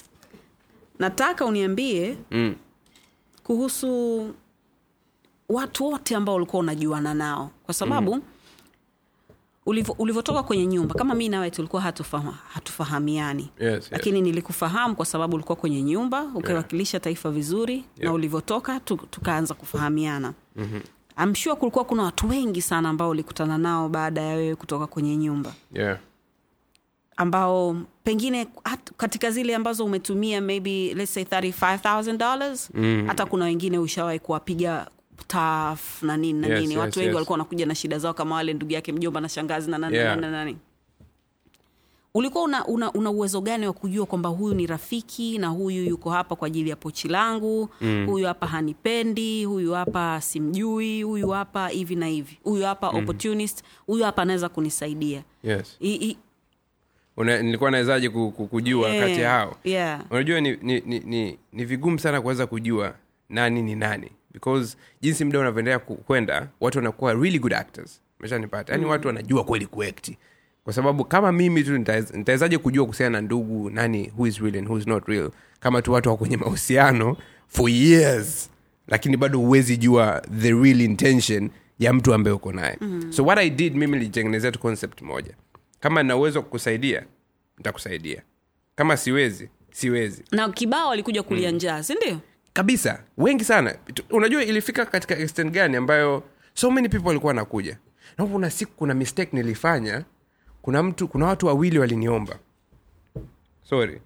nataka uniambie Mm. kuhusu watu wote ambao ulikuwa unajuana nao kwa sababu mm. ulivyotoka kwenye nyumba kama mi nawe tulikuwa hatufaham, hatufahamiani Yes, yes. lakini nilikufahamu kwa sababu ulikuwa kwenye nyumba ukiwakilisha taifa vizuri na Yeah. ulivyotoka tu, tukaanza kufahamiana mm-hmm. I'm sure kulikuwa kuna watu wengi sana ambao ulikutana nao baada ya wewe kutoka kwenye nyumba Yeah. ambao pengine hat, katika zile ambazo umetumia maybe let's say $35000 mm. hata kuna wengine ushawahi kuwapiga taf na nini na Yes, nini yes, watu wengi yes. walikuwa wanakuja na shida zao kama wale ndugu yake mjomba na shangazi na nani Yeah. na nani na nani ulikuwa una, una, una uwezo gani wa kujua kwamba huyu ni rafiki na huyu yuko hapa kwa ajili ya pochi langu mm. huyu hapa hanipendi huyu hapa simjui huyu hapa hivi na hivi huyu hapa mm. opportunist huyu hapa anaweza kunisaidia Yes. I, i, Una, nilikuwa nawezaje ku- ku- kujua Eh, kati ya hao yeah. unajua ni, ni, ni, ni, ni vigumu sana kuweza kujua nani ni nani because jinsi muda unavyoendelea ku- kwenda watu wanakuwa really good actors meshanipata yaani watu wanajua kweli kuekti kwa sababu kama mimi tu nitaweza- nitawezaje kujua kuhusiana na ndugu nani who is real and who is not real kama tu watu wako kwenye mahusiano for years lakini bado huwezi jua the real intention ya mtu ambaye uko naye mm. so what i did mimi nilijitengenezea tu concept moja kama nina uwezo wa kukusaidia nitakusaidia kama siwezi siwezi na kibao alikuja kulia njaa sindio kabisa wengi sana Tu- unajua ilifika katika extent gani ambayo so many people walikuwa wanakuja na kuna siku kuna mistake nilifanya kuna mtu kuna watu wawili waliniomba sorry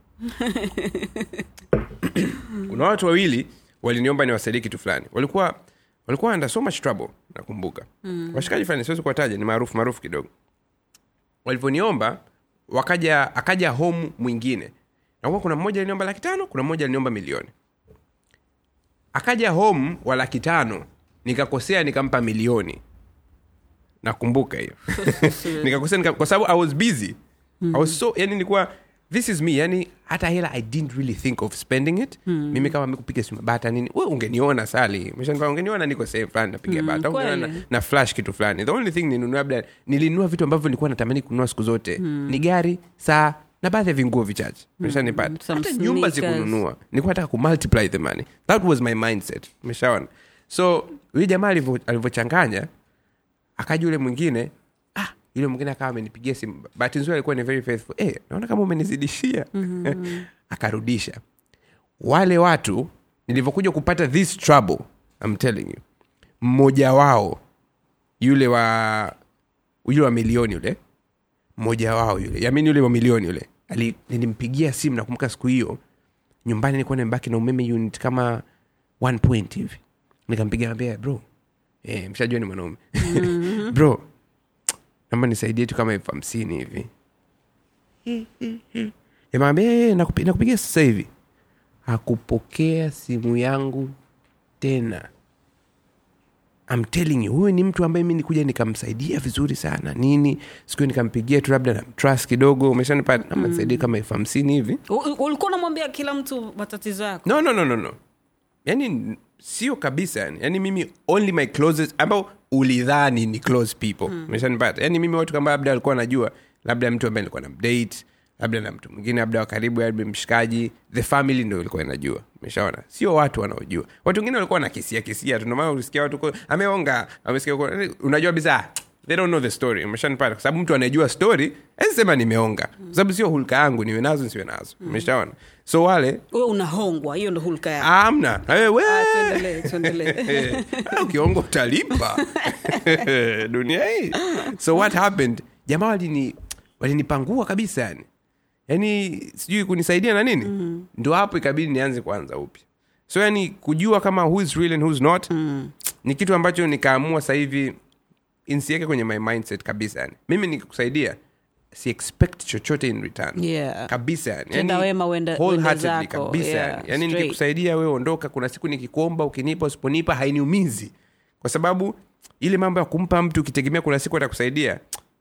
kuna watu wawili waliniomba niwasaidie kitu fulani walikuwa walikuwa under so much trouble nakumbuka mm. washikaji fulani siwezi kuwataja ni maarufu maarufu kidogo walivyoniomba wakaja akaja home mwingine nakuwa kuna mmoja aliniomba laki tano kuna mmoja aliniomba milioni akaja home wa laki tano nikakosea nikampa milioni nakumbuka hiyo nikakosea nika, kwa sababu i was busy i was so yani nilikuwa this is me yani hata hela i didn't really think of spending it mimi kama mikupiga simu bata nini we ungeniona sali Umeshangaa, ungeniona niko sehemu fulani napiga bata ungeniona na, kweli. na flash kitu fulani the only thing ninunua labda nilinunua vitu ambavyo nilikuwa natamani kununua siku zote ni gari saa na baadhi ya vinguo vichache umeshanipata some hata nyumba sneakers. sikununua nilikuwa nataka kumultiply the money that was my mindset umeshaona so huyu jamaa alivyo- alivyochanganya akaja yule mwingine ah, yule mwingine akawa amenipigia simu bahati nzuri alikuwa ni very faithful eh, naona kama umenizidishia akarudisha wale watu nilivyokuja kupata this trouble I'm telling you mmoja wao yule wa yule wa milioni yule mmoja wao yule yamini yule wa milioni yule ali, nilimpigia simu nakumbuka siku hiyo nyumbani nilikuwa nimebaki na umeme unit kama one point hivi nikampigia ambia bro eh, mshajua ni mwanaume bro naomba nisaidie tu kama elfu hamsini hivi nikamwambia nakupi, nakupigia sasa hivi hakupokea simu yangu tena I'm telling you huyu ni mtu ambaye mi nikuja nikamsaidia vizuri sana nini siku hiyo nikampigia tu labda na trust kidogo umeshanipata nama nisaidie kama elfu hamsini hivi U- u- ulikuwa unamwambia kila mtu matatizo yako no no no no no yani sio kabisa yani yani mimi only my closest ambao ulidhani ni close people umeshanipata yani mimi watu kama labda alikuwa anajua labda mtu ambaye alikuwa na mdate labda na mtu mwingine labda wa karibu labda mshikaji the family ndo ilikuwa inajua umeshaona sio watu wanaojua watu wengine walikuwa na kisia kisia tu ndomana ulisikia watu ko- ameonga amesikia ko- unajua bisa they don't know the story umeshanipata kwa sababu mtu anayejua story sema nimeonga kwa sababu sio hulka yangu niwe nazo nisiwe nazo umeshaona so wale wewe unahongwa hiyo ndo hulka yako amna Eh, we. Ah, tuendelee, tuendelee. Eh, ukiongo utalipa dunia hii so what happened jamaa walini walinipangua kabisa yani yani sijui kunisaidia na nini mm. ndo hapo ikabidi nianze kwanza upya so yani kujua kama who is real and who's not mm. ni kitu ambacho nikaamua sasa hivi insiweke kwenye my mindset kabisa yani mimi nikikusaidia si expect chochote in return Yeah. kabisa yani. Tenda Yani, wema uende- wholeheartedly uende zako. kabisa Yeah, yani. yani straight. nikikusaidia wewe ondoka kuna siku nikikuomba ukinipa usiponipa hainiumizi kwa sababu ile mambo ya kumpa mtu ukitegemea kuna siku atakusaidia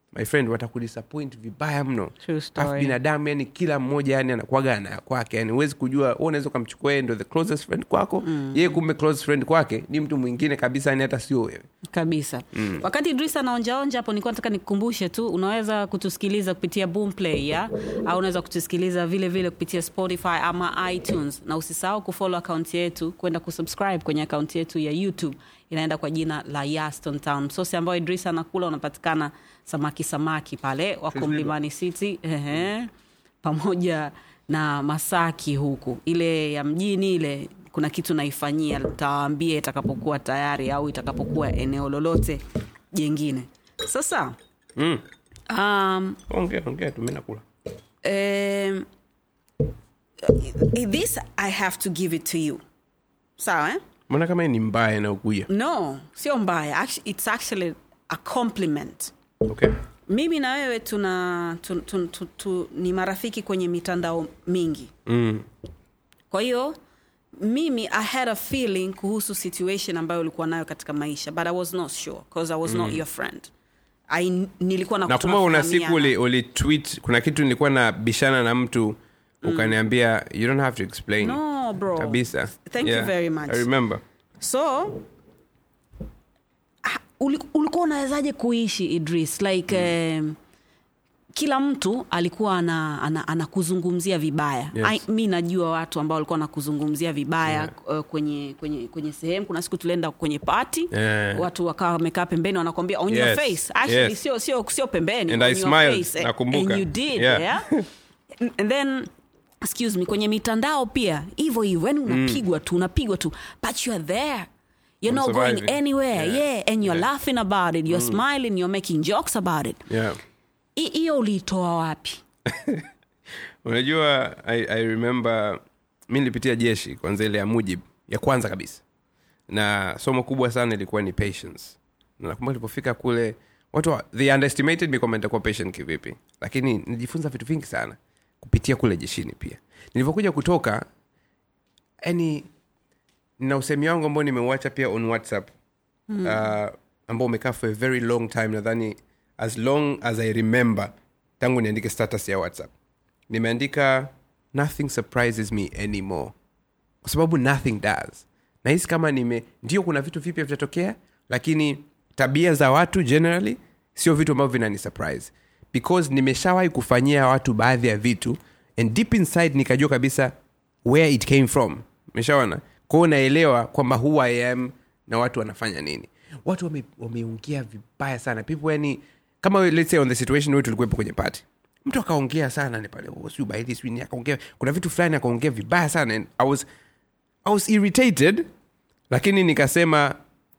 my friend watakudisappoint vibaya mno True story. Alafu binadamu yani kila mmoja yani anakuaga na ya kwake yani huwezi kujua wewe unaweza ukamchukua yeye ndo the closest friend kwako mm. yeye kumbe close friend kwake ni mtu mwingine kabisa yani hata sio wewe kabisa mm. wakati idris anaonjaonja hapo nilikuwa nataka nikukumbushe tu unaweza kutusikiliza kupitia boomplay ya au unaweza kutusikiliza vile vile kupitia spotify ama itunes na usisahau kufollow akaunti yetu kwenda kusubscribe kwenye akaunti yetu ya youtube inaenda kwa jina la yaston town msosi ambayo idris anakula unapatikana samaki samaki pale wako mlimani city ehe, pamoja na masaki huku ile ya mjini ile kuna kitu naifanyia tawaambia itakapokuwa tayari au itakapokuwa eneo lolote jengine sasa mm. um, ongea ongea tu mimi nakula um, this i have to give it to you sawa eh? mbona kama hii ni mbaya inayokuja no sio mbaya Actu- it's actually a compliment okay mimi na wewe tuna tu, tu, tu, tu, ni marafiki kwenye mitandao mingi mm. kwa hiyo mimi i had a feeling kuhusu situation ambayo ulikuwa nayo katika maisha but i was not sure because i was mm. not your friend I, nilikuwa na nakumbuka una siku tunafahamiana. uli, uli tweet kuna kitu nilikuwa na bishana na mtu ukaniambia you don't have to explain no bro kabisa thank you very much i remember so ah, uli- ulikuwa unawezaje kuishi idris like um, kila mtu alikuwa ana, ana, anakuzungumzia vibaya Yes. I, mi najua watu ambao walikuwa wanakuzungumzia vibaya yeah. uh, kwenye, kwenye, kwenye sehemu kuna siku tulienda kwenye pati Yeah. watu wakawa wamekaa pembeni wanakwambia on your Yes. face actually Yes. sio sio sio pembeni And on I your smiled. face. Nakumbuka. and you did Yeah. yeah. and then excuse me kwenye mitandao pia hivyo hivyo yani unapigwa tu unapigwa tu but you are there you're I'm not going surviving. anywhere Yeah. yeah, and you're Yeah. laughing about it you're smiling you're making jokes about it yeah Hi- hiyo uliitoa wapi unajua I, i remember mi nilipitia jeshi kwanza ile ya mujib ya kwanza kabisa na somo kubwa sana ilikuwa ni patience na nakumbuka nilipofika kule watu wa- they underestimated me kwamba nitakuwa patient kivipi lakini nilijifunza vitu vingi sana kupitia kule jeshini pia nilivyokuja kutoka yani na usemi wangu ambao nimeuacha pia on whatsapp mm. uh, ambao umekaa for a very long time nadhani as long as i remember tangu niandike status ya whatsapp nimeandika nothing surprises me anymore kwa sababu nothing does nahisi kama nime ndio kuna vitu vipya vitatokea lakini tabia za watu generally sio vitu ambavyo vinani surprise because nimeshawahi kufanyia watu baadhi ya vitu and deep inside nikajua kabisa where it came from meshaona kwao naelewa kwamba who i am na watu wanafanya nini watu wame- wameongea vibaya sana people yani kama we- let's say on the situation wetu tulikuwepo kwenye party mtu akaongea sana ni pale "Oh, sijui ubaili sijui nini akaongea kuna vitu fulani akaongea vibaya sana and I was, I was irritated lakini nikasema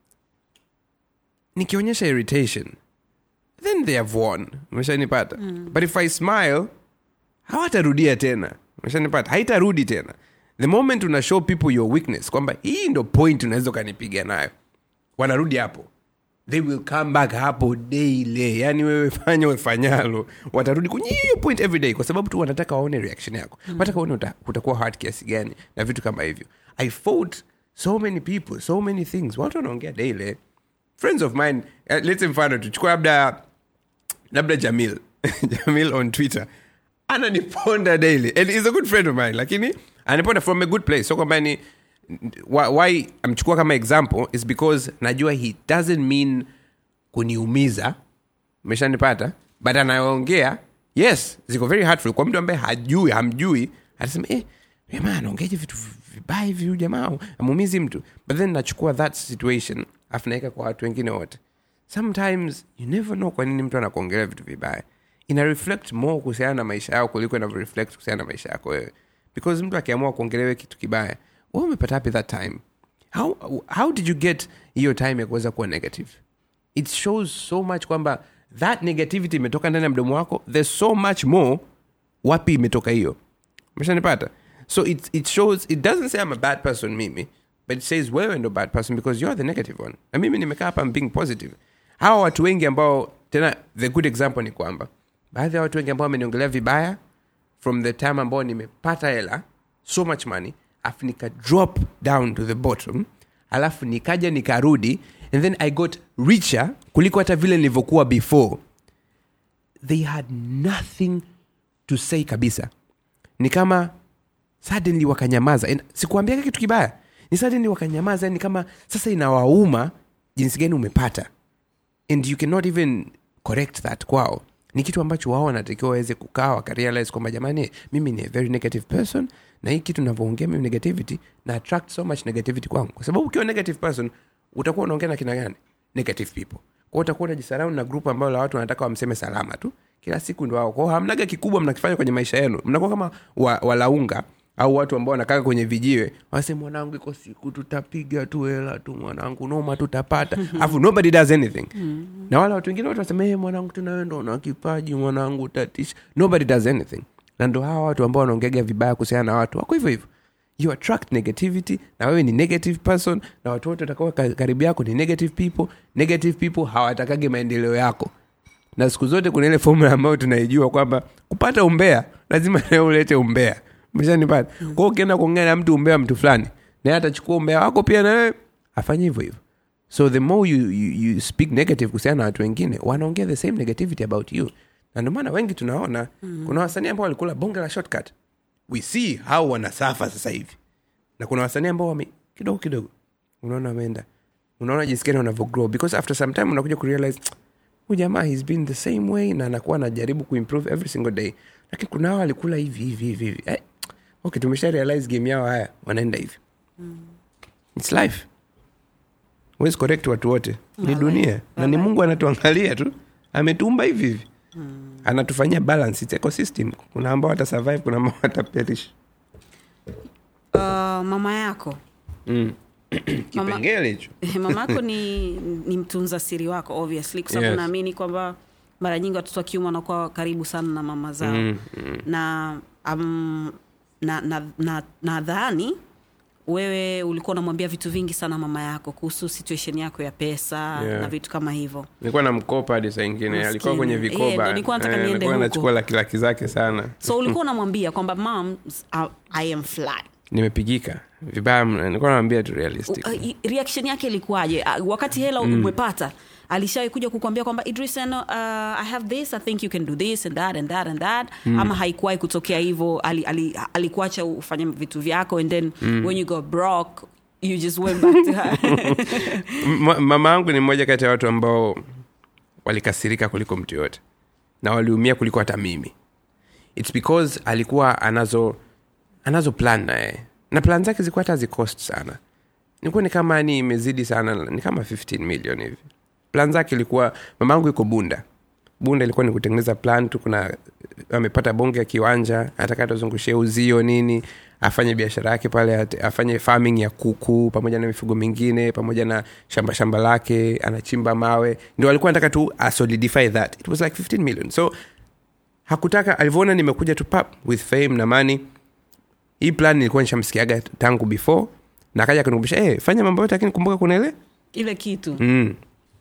nikionyesha irritation then they have won umeshanipata mm. but if i smile hawatarudia tena umeshanipata haitarudi tena the moment una show people your weakness kwamba hii ndo point unaweza ukanipiga nayo wanarudi hapo they will come back hapo daily yani wewe fanya ufanyalo watarudi kwenye hiyo point every day kwa sababu tu wanataka waone reaction yako mm. wataka waone uta, utakuwa hard kiasi gani na vitu kama hivyo i fought so many people so many things watu wanaongea daily friends of mine uh, let's say mfano tuchukua labda labda jamil jamil on twitter ananiponda daily and is a good friend of mine lakini aniponda from a good place so kwamba ni why, why amchukua kama example is because najua he doesn't mean kuniumiza umeshanipata but anaongea yes ziko very hurtful kwa mtu ambaye hajui hamjui atasema eh, jamaa anaongeaje vitu vibaya hivi huyu jamaa amuumizi mtu but then nachukua that situation afu naweka kwa watu wengine wote sometimes you never know kwa nini mtu anakuongelea vitu vibaya ina reflect more kuhusiana na maisha yao kuliko inavyo reflect kuhusiana na maisha yako wewe because mtu akiamua kuongelewe kitu kibaya wewe umepata wapi that time how, how did you get hiyo time ya kuweza kuwa negative it shows so much kwamba that negativity imetoka ndani ya mdomo wako there's so much more wapi imetoka hiyo umeshanipata so it, it shows it doesn't say i'm a bad person mimi but it says wewe ndo bad person because you're the negative one na mimi nimekaa hapa I'm being positive hawa watu wengi ambao tena the good example ni kwamba baadhi ya watu wengi ambao wameniongelea vibaya from the time ambao nimepata hela so much money afu nika drop down to the bottom alafu nikaja nikarudi and then i got richer kuliko hata vile nilivyokuwa before they had nothing to say kabisa ni kama suddenly wakanyamaza And sikuambiaga kitu kibaya ni suddenly wakanyamaza ni kama sasa inawauma jinsi gani umepata and you cannot even correct that kwao ni kitu ambacho wao wanatakiwa waweze kukaa wakarealize kwamba jamani mimi ni a very negative person na hii kitu navyoongea mimi negativity na attract so much negativity kwangu kwa sababu ukiwa negative person utakuwa unaongea na kina gani negative people kwao utakuwa unajisaraund na group ambayo la watu wanataka wamseme salama tu kila siku ndo wao kwao hamnaga kikubwa mnakifanya kwenye maisha yenu mnakuwa kama wa, walaunga au watu ambao wanakaa kwenye vijiwe wanasema mwanangu iko siku tutapiga tu hela tu mwanangu noma tutapata alafu nobody does anything na wala watu wengine watu wasema hey, mwanangu tunawe ndo na kipaji mwanangu tatisha nobody does anything na ndo hawa watu ambao wanaongeaga vibaya kuhusiana na watu wako hivyo hivyo you attract negativity na wewe ni negative person na watu wote watakao ka- karibu yako ni negative people negative people hawatakage maendeleo yako na siku zote kuna ile formula ambayo tunaijua kwamba kupata umbea lazima leo ulete umbea umeshanipata mm. kwao ukienda kuongea na mtu umbea mtu fulani naye atachukua umbea wako pia na wewe afanye hivyo hivyo so the more you, you, you speak negative kuhusiana na watu wengine wanaongea the same negativity about you na ndio maana wengi tunaona mm. kuna wasanii ambao walikula bonge la shortcut we see how wanasafa sasa hivi na kuna wasanii ambao wame kidogo kidogo unaona wameenda unaona jinsi gani wanavyogrow because after some time unakuja kurealize huyu jamaa he's been the same way na anakuwa anajaribu kuimprove every single day lakini kuna hao alikula hivi hivi hivi hivi eh, okay tumesha realize game yao haya wanaenda hivi its life huwezi correct watu wote ni dunia na ni mungu anatuangalia tu ametuumba hivi hivi anatufanyia balance its ecosystem kuna ambao watasurvive kuna ambao wataperish uh, mama yako mm. kipengele hicho mama yako ni, ni mtunza siri wako obviously kwa sababu Yes. naamini kwamba mara nyingi watoto wa kiume wanakuwa karibu sana na mama zao Mm, mm. na um, na nadhani na, nadhani wewe ulikuwa unamwambia vitu vingi sana mama yako kuhusu situation yako ya pesa Yeah. na vitu kama hivyo nilikuwa na mkopa hadi saa ingine Maskini. alikuwa kwenye Eh, vikoba ndo nilikuwa nataka Eh, niende alikuwa huko. anachukua laki laki zake sana so ulikuwa unamwambia kwamba mam i am fly nimepigika vibaya mno nilikuwa namwambia tu realistic Uh, i- reaction yake ilikuwaje uh, wakati hela umepata alishawai kuja kukwambia kwamba idris ano, uh, i have this i think you can do this and that and that and that ama haikuwahi kutokea hivyo ali, ali, alikuacha ufanye vitu vyako and then when you got broke you just went back to her M- mama yangu ni mmoja kati ya watu ambao walikasirika kuliko mtu yoyote na waliumia kuliko hata mimi its because alikuwa anazo anazo plan naye na plan zake zilikuwa hata zikost sana nilikuwa ni kama ni imezidi sana ni kama 15 million hivi plan zake ilikuwa mama yangu iko bunda bunda ilikuwa ni kutengeneza plan tu kuna amepata bonge ya kiwanja ataka tuzungushie uzio nini afanye biashara yake pale ate- afanye farming ya kuku pamoja na mifugo mingine pamoja na shamba shamba lake anachimba mawe ndio alikuwa anataka tu asolidify that it was like 15 million so hakutaka alivyoona nimekuja tu pap with fame na money hii plan nilikuwa nishamsikiaga tangu before na akaja kunikumbusha hey, fanya mambo yote lakini kumbuka kuna ile ile kitu mm.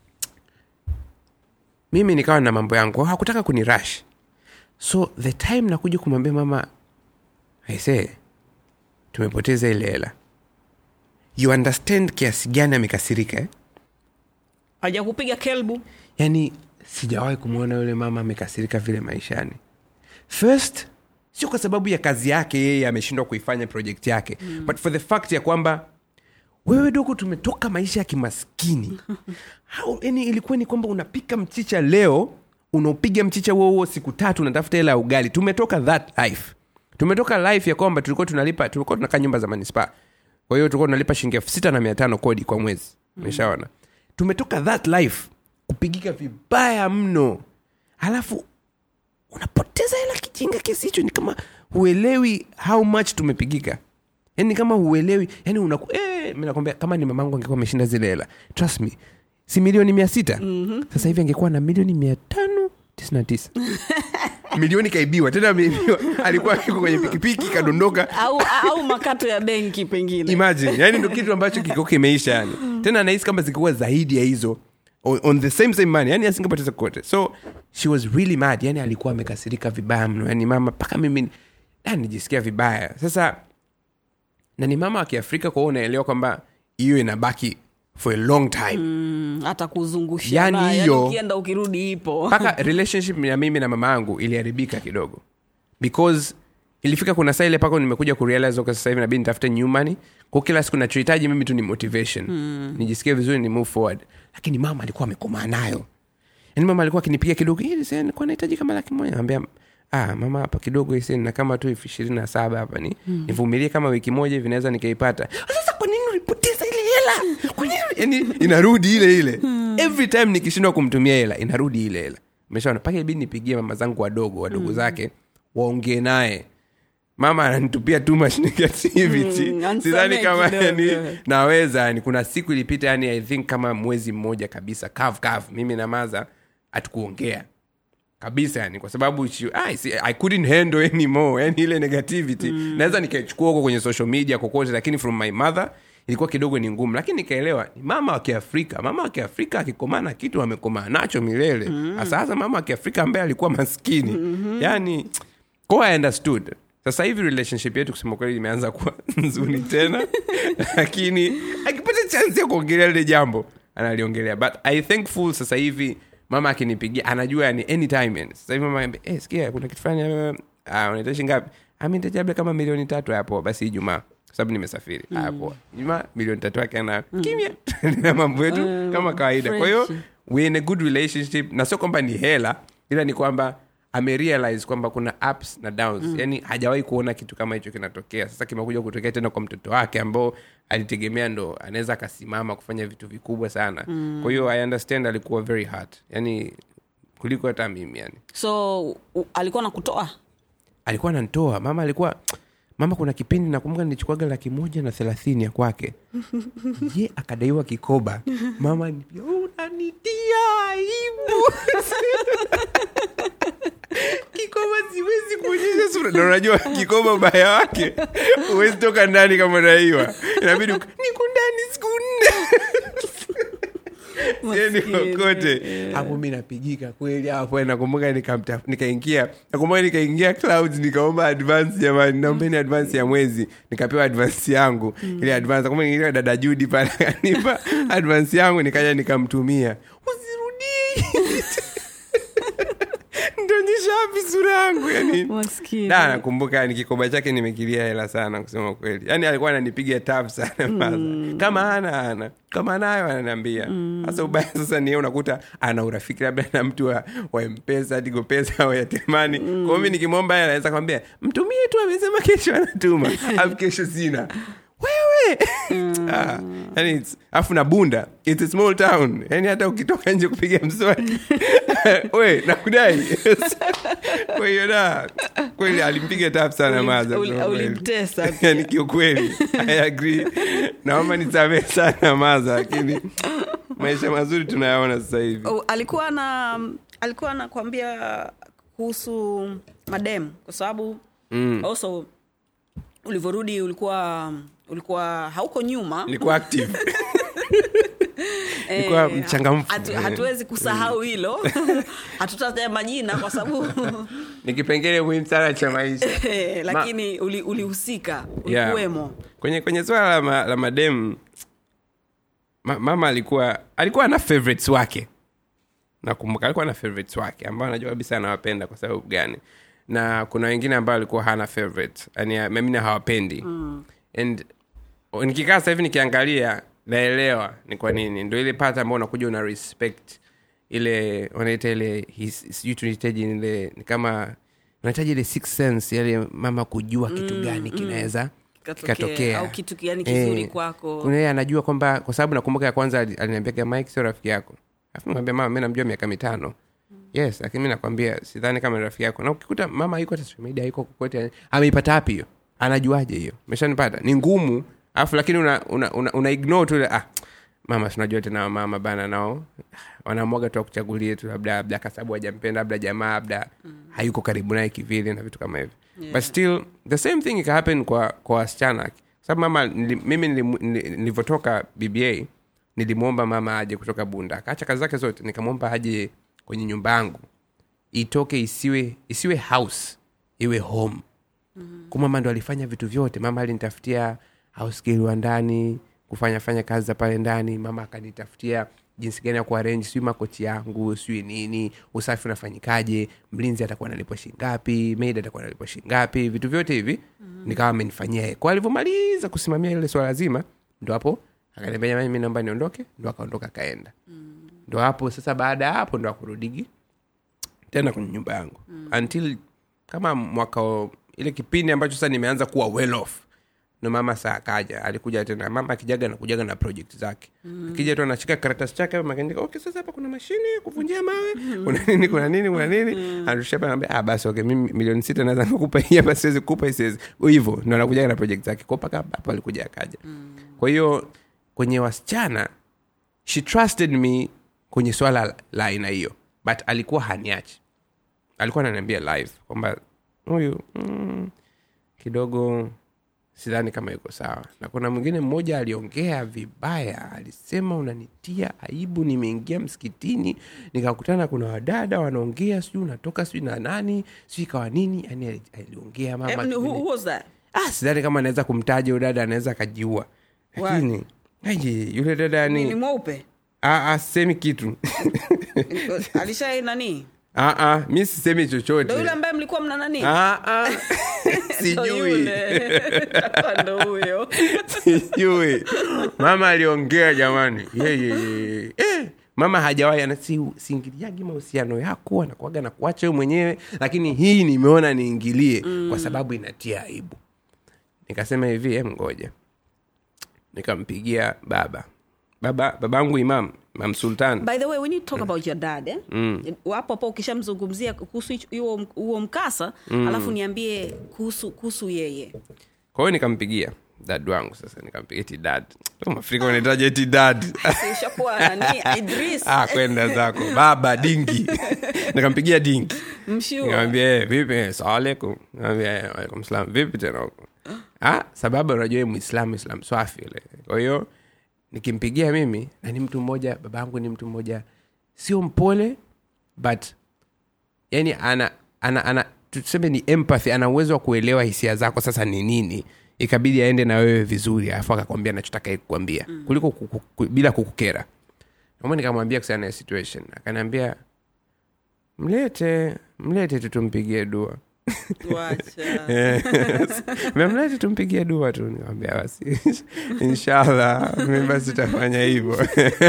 mimi nikawa na mambo yangu Kwa hiyo hakutaka kuni rush so the time nakuja kumwambia mama aise tumepoteza ile hela you understand kiasi gani amekasirika eh? hajakupiga kelbu yani sijawahi kumwona yule mama amekasirika vile maishani first sio kwa sababu ya kazi yake yeye ameshindwa kuifanya project yake mm. but for the fact ya kwamba wewe dogo tumetoka maisha ya kimaskini How, yani ilikuwa ni kwamba unapika mchicha leo unaopiga mchicha huo huo siku tatu unatafuta hela ya ugali tumetoka that life tumetoka life ya kwamba tulikuwa tunalipa tulikuwa tunakaa nyumba za manispaa kwa hiyo tulikuwa tunalipa shilingi elfu sita na mia tano kodi kwa mwezi umeshaona tumetoka that life kupigika vibaya mno halafu unapoteza hela kijinga kiasi hicho ni kama huelewi how much tumepigika yani kama huelewi yani unaku eh, mi nakwambia kama ni mamangu angekuwa ameshinda zile hela trust me si milioni mia sita mm-hmm. sasa hivi angekuwa na milioni mia tano tisini na tisa milioni kaibiwa tena ameibiwa alikuwa iko kwenye pikipiki kadondoka au, au makato ya benki pengine imagine yani ndo kitu ambacho kiko kimeisha yani tena nahisi kama zingekuwa zaidi ya hizo on, on the same same money yani asingepoteza kote so she was really mad yani alikuwa amekasirika vibaya mno yani mama mpaka mimi yani nijisikia vibaya sasa na ni mama wa kiafrika kwa hiyo unaelewa kwamba hiyo inabaki for a long time Mm, hata kuzungushia Yani nayo, yani hiyo- ukienda ukirudi ipo mpaka relationship ya mimi na mama yangu iliharibika kidogo because ilifika kuna saa ile paka nimekuja kurealize okay, sasa hivi nabidi nitafute new money kwa kila siku nachohitaji mimi tu ni motivation mm. nijisikie vizuri ni move forward lakini mama alikuwa amekomaa nayo yani mama alikuwa akinipigia kidogo "Hili sasa nilikuwa nahitaji kama laki moja naambia ah mama hapa kidogo hisi na kama tu elfu ishirini na saba hapa ni mm. nivumilie kama wiki moja hivi naweza nikaipata sasa kwa nini ulipoteza ile hela kwa nini yani inarudi ile ile every time nikishindwa kumtumia hela inarudi ile hela umeshaona mpaka ibidi nipigie mama zangu wadogo wadogo zake waongee naye mama ananitupia too much negativity Mm, ansamehe sidhani kama kidogo. yani naweza yani kuna siku ilipita yani i think kama mwezi mmoja kabisa kav kav mimi na maza hatukuongea kabisa yani kwa sababu she, I, see, i couldn't handle anymore yani ile negativity mm. naweza nikaichukua huko kwenye social media kokote lakini from my mother ilikuwa kidogo ni ngumu lakini nikaelewa ni mama wa kiafrika mama wa kiafrika akikomaa na kitu amekomaa nacho milele hasa hasa mama wa kiafrika ambaye alikuwa maskini mm-hmm. yani ko i understood sasa hivi relationship yetu kusema kweli imeanza kuwa nzuri tena lakini akipata chansi ya kuongelea lile jambo analiongelea but i thankful sasa hivi mama akinipigia anajua yani anytime yani sasa hivi mama anambia, eh sikia kuna kitu fulani uh, uh, unahitaji ngapi amehitaji labda kama milioni tatu hapo basi ijumaa kwa sababu nimesafiri mm. hapo ijumaa milioni tatu yake ana kimya na mambo yetu Mm, kama kawaida kwa hiyo fresh. we in a good relationship na sio kwamba ni hela ila ni kwamba amerealize kwamba kuna ups na downs mm. yani hajawahi kuona kitu kama hicho kinatokea sasa kimekuja kutokea tena kwa mtoto wake ambao alitegemea ndo anaweza akasimama kufanya vitu vikubwa sana mm. kwa hiyo i understand alikuwa very hard yani kuliko hata mimi yani so u, alikuwa nakutoa alikuwa anantoa mama alikuwa mama kuna kipindi nakumbuka nilichukuaga laki moja na thelathini ya kwake ye akadaiwa kikoba mama nipiga, unanitia aibu kikoba siwezi kuonyesha sura na unajua kikoba ubaya wake huwezi toka ndani kama unaiwa inabidi uka- niko ndani siku nne Sieni Maskini, kokote yeah. hapo mi napigika kweli hapo nakumbuka nikamta- nikaingia nakumbuka nikaingia clouds nikaomba advance jamani naombeni advance ya mwezi nikapewa advance yangu ile advance nakumbuka niliingia dada judi pale akanipa advance yangu nikaja nikamtumia usirudie nitaonyesha wapi sura yangu yani maskini da nakumbuka yani kikoba chake nimekilia hela sana kusema kweli yani alikuwa ananipiga tap sana mm. kama hana ana kama anayo ananiambia sasa ubaya sasa nie unakuta ana urafiki labda na mtu wa, wa mpesa tigo pesa au yatemani mm. kwao mi nikimwomba hela naweza kwambia mtumie tu amesema kesho anatuma afu kesho sina wewe ah, yani it's- afu na bunda it's a small town yani hata ukitoka nje kupiga mswaki we nakudai kwa hiyo da kweli alimpiga tap sana Ulim- maza uli- kusema kweli. ulimtesa pia. yani kiukweli i agree naomba nisamee sana maza lakini maisha mazuri tunayaona sasa hivi Oh, alikuwa na alikuwa anakwambia kuhusu madem kwa sababu Mm. also ulivyorudi ulikuwa ulikuwa hauko nyuma nilikuwa active nilikuwa Eh, mchangamfu. hatu- Eh. hatuwezi kusahau hilo hatutataja majina kwa sababu ni kipengele muhimu sana cha maisha eh, lakini uli- ulihusika Yeah. ulikuwemo kwenye kwenye swala la, ma, la madem ma, mama alikuwa alikuwa na favorites wake nakumbuka alikuwa na favorites wake ambao anajua kabisa anawapenda kwa sababu gani na kuna wengine ambao alikuwa hana favorite yani mimi hawapendi mm. and nikikaa sasa hivi nikiangalia naelewa ni kwa nini ndo ile pata ambao unakuja una respect ile wanaita ile his- sijui tunahitaji ile ni kama unahitaji ile six sense yale mama kujua kitu gani kinaweza Kikatokea, kikatokea au kitu yani kizuri Eh, kwako. kuna yeye anajua kwamba kwa sababu nakumbuka ya kwanza ali- aliniambia mike sio rafiki yako alafu nikamwambia mama mi namjua miaka mitano yes lakini mi nakwambia sidhani kama ni rafiki yako na ukikuta mama yuko hata social media yuko kokote ameipata wapi hiyo anajuaje hiyo meshanipata ni ngumu alafu lakini una, una, una, una ignore tu ile, ah mama sinajua tena mama bana nao wanamwaga tu akuchagulie tu labda labda kwa sababu hajampenda labda jamaa labda hayuko karibu naye kivile na vitu kama hivyo Yeah. but still the same thing ika happen kwa kwa wasichana Kwa sababu mama nili, mimi nilimu- nili- nilivyotoka bba nilimwomba mama aje kutoka bunda akaacha kazi zake zote nikamwomba aje kwenye nyumba yangu itoke isiwe isiwe house iwe home mm-hmm. mama ndo alifanya vitu vyote mama alinitafutia house girl wa ndani kufanya fanya kazi za pale ndani mama akanitafutia jinsi gani ya kuarenji sijui makochi yangu sijui nini usafi unafanyikaje mlinzi atakuwa nalipwa shingapi maid atakuwa nalipwa shingapi vitu vyote hivi mm. nikawa amenifanyia yeye. kwa alivyomaliza kusimamia ile swala zima ndo hapo akaniambia jamani mi naomba niondoke ndo akaondoka akaenda mm. ndo hapo sasa baada ya hapo ndo akurudigi tena kwenye nyumba yangu mm. until kama mwaka wa- ile kipindi ambacho sasa nimeanza kuwa well off ndo mama saa akaja alikuja tena mama akijaga nakujaga na project zake mm. akija tu anashika karatasi chake hapo akaandika okay sasa hapa kuna mashine ya kuvunjia mawe kuna nini kuna nini kuna nini anarudisha hapa anambia ah basi okay mimi milioni sita naweza kukupa hii hapa siwezi kukupa hii siwezi hivyo ndo anakujaga na project zake kwa mpaka hapo alikuja akaja kwa hiyo kwenye wasichana she trusted me kwenye swala la aina hiyo but alikuwa haniachi alikuwa ananiambia live kwamba huyu mm, kidogo sidhani kama yuko sawa na kuna mwingine mmoja aliongea vibaya alisema unanitia aibu nimeingia msikitini nikakutana kuna wadada wanaongea sijui unatoka sijui na nani sijui ikawa nini yani ali- aliongea mama Eh, who, kipindi- who was that? ah, sidhani kama anaweza kumtaja huyo dada anaweza akajiua lakini aje yule dada Ni ni mweupe ah, ah, sisemi kitu alishai nani ah, ah, mi sisemi ndo chochote yule ambaye mlikuwa mna nani ah, ah. Ndo sijui yule. Atakuwa ndo huyo sijui mama aliongea jamani yeye eh, mama hajawahi ana- si- siingiliagi mahusiano yako anakuaga na kuacha wewe mwenyewe lakini hii nimeona niingilie mm. kwa sababu inatia aibu nikasema hivi em ngoja nikampigia baba baba babangu imam imam sultan by the way when you talk about your dad eh? mm. wapo hapo ukishamzungumzia kuhusu hicho- huo huo mkasa mm. alafu niambie kuhusu kuhusu yeye kwa hiyo nikampigia dad wangu sasa nikampigia eti dad mafrika wanahitaji eti dad ishakuwa nani idris ah, kwenda zako baba dingi nikampigia dingi mshua nikamwambia "Eh, vipi Eh, salamu alaikum nikamwambia "Eh, waalaikum salam vipi tena huko ah, sababu unajua yeye muislamu islam swafi ile kwa hiyo nikimpigia mimi na ni mtu mmoja baba yangu ni mtu mmoja sio mpole but yani ana ana ana tuseme ni empathy ana uwezo wa kuelewa hisia zako sasa ni nini ikabidi aende na wewe vizuri alafu akakwambia nachotaka kukwambia mm. kuliko kuku, ku, bila kukukera namo nikamwambia kuhusiana na situation akaniambia mlete mlete tu tumpigie dua wacha memlete tumpigie dua tu nikamwambia basi inshallah mi basi tafanya hivyo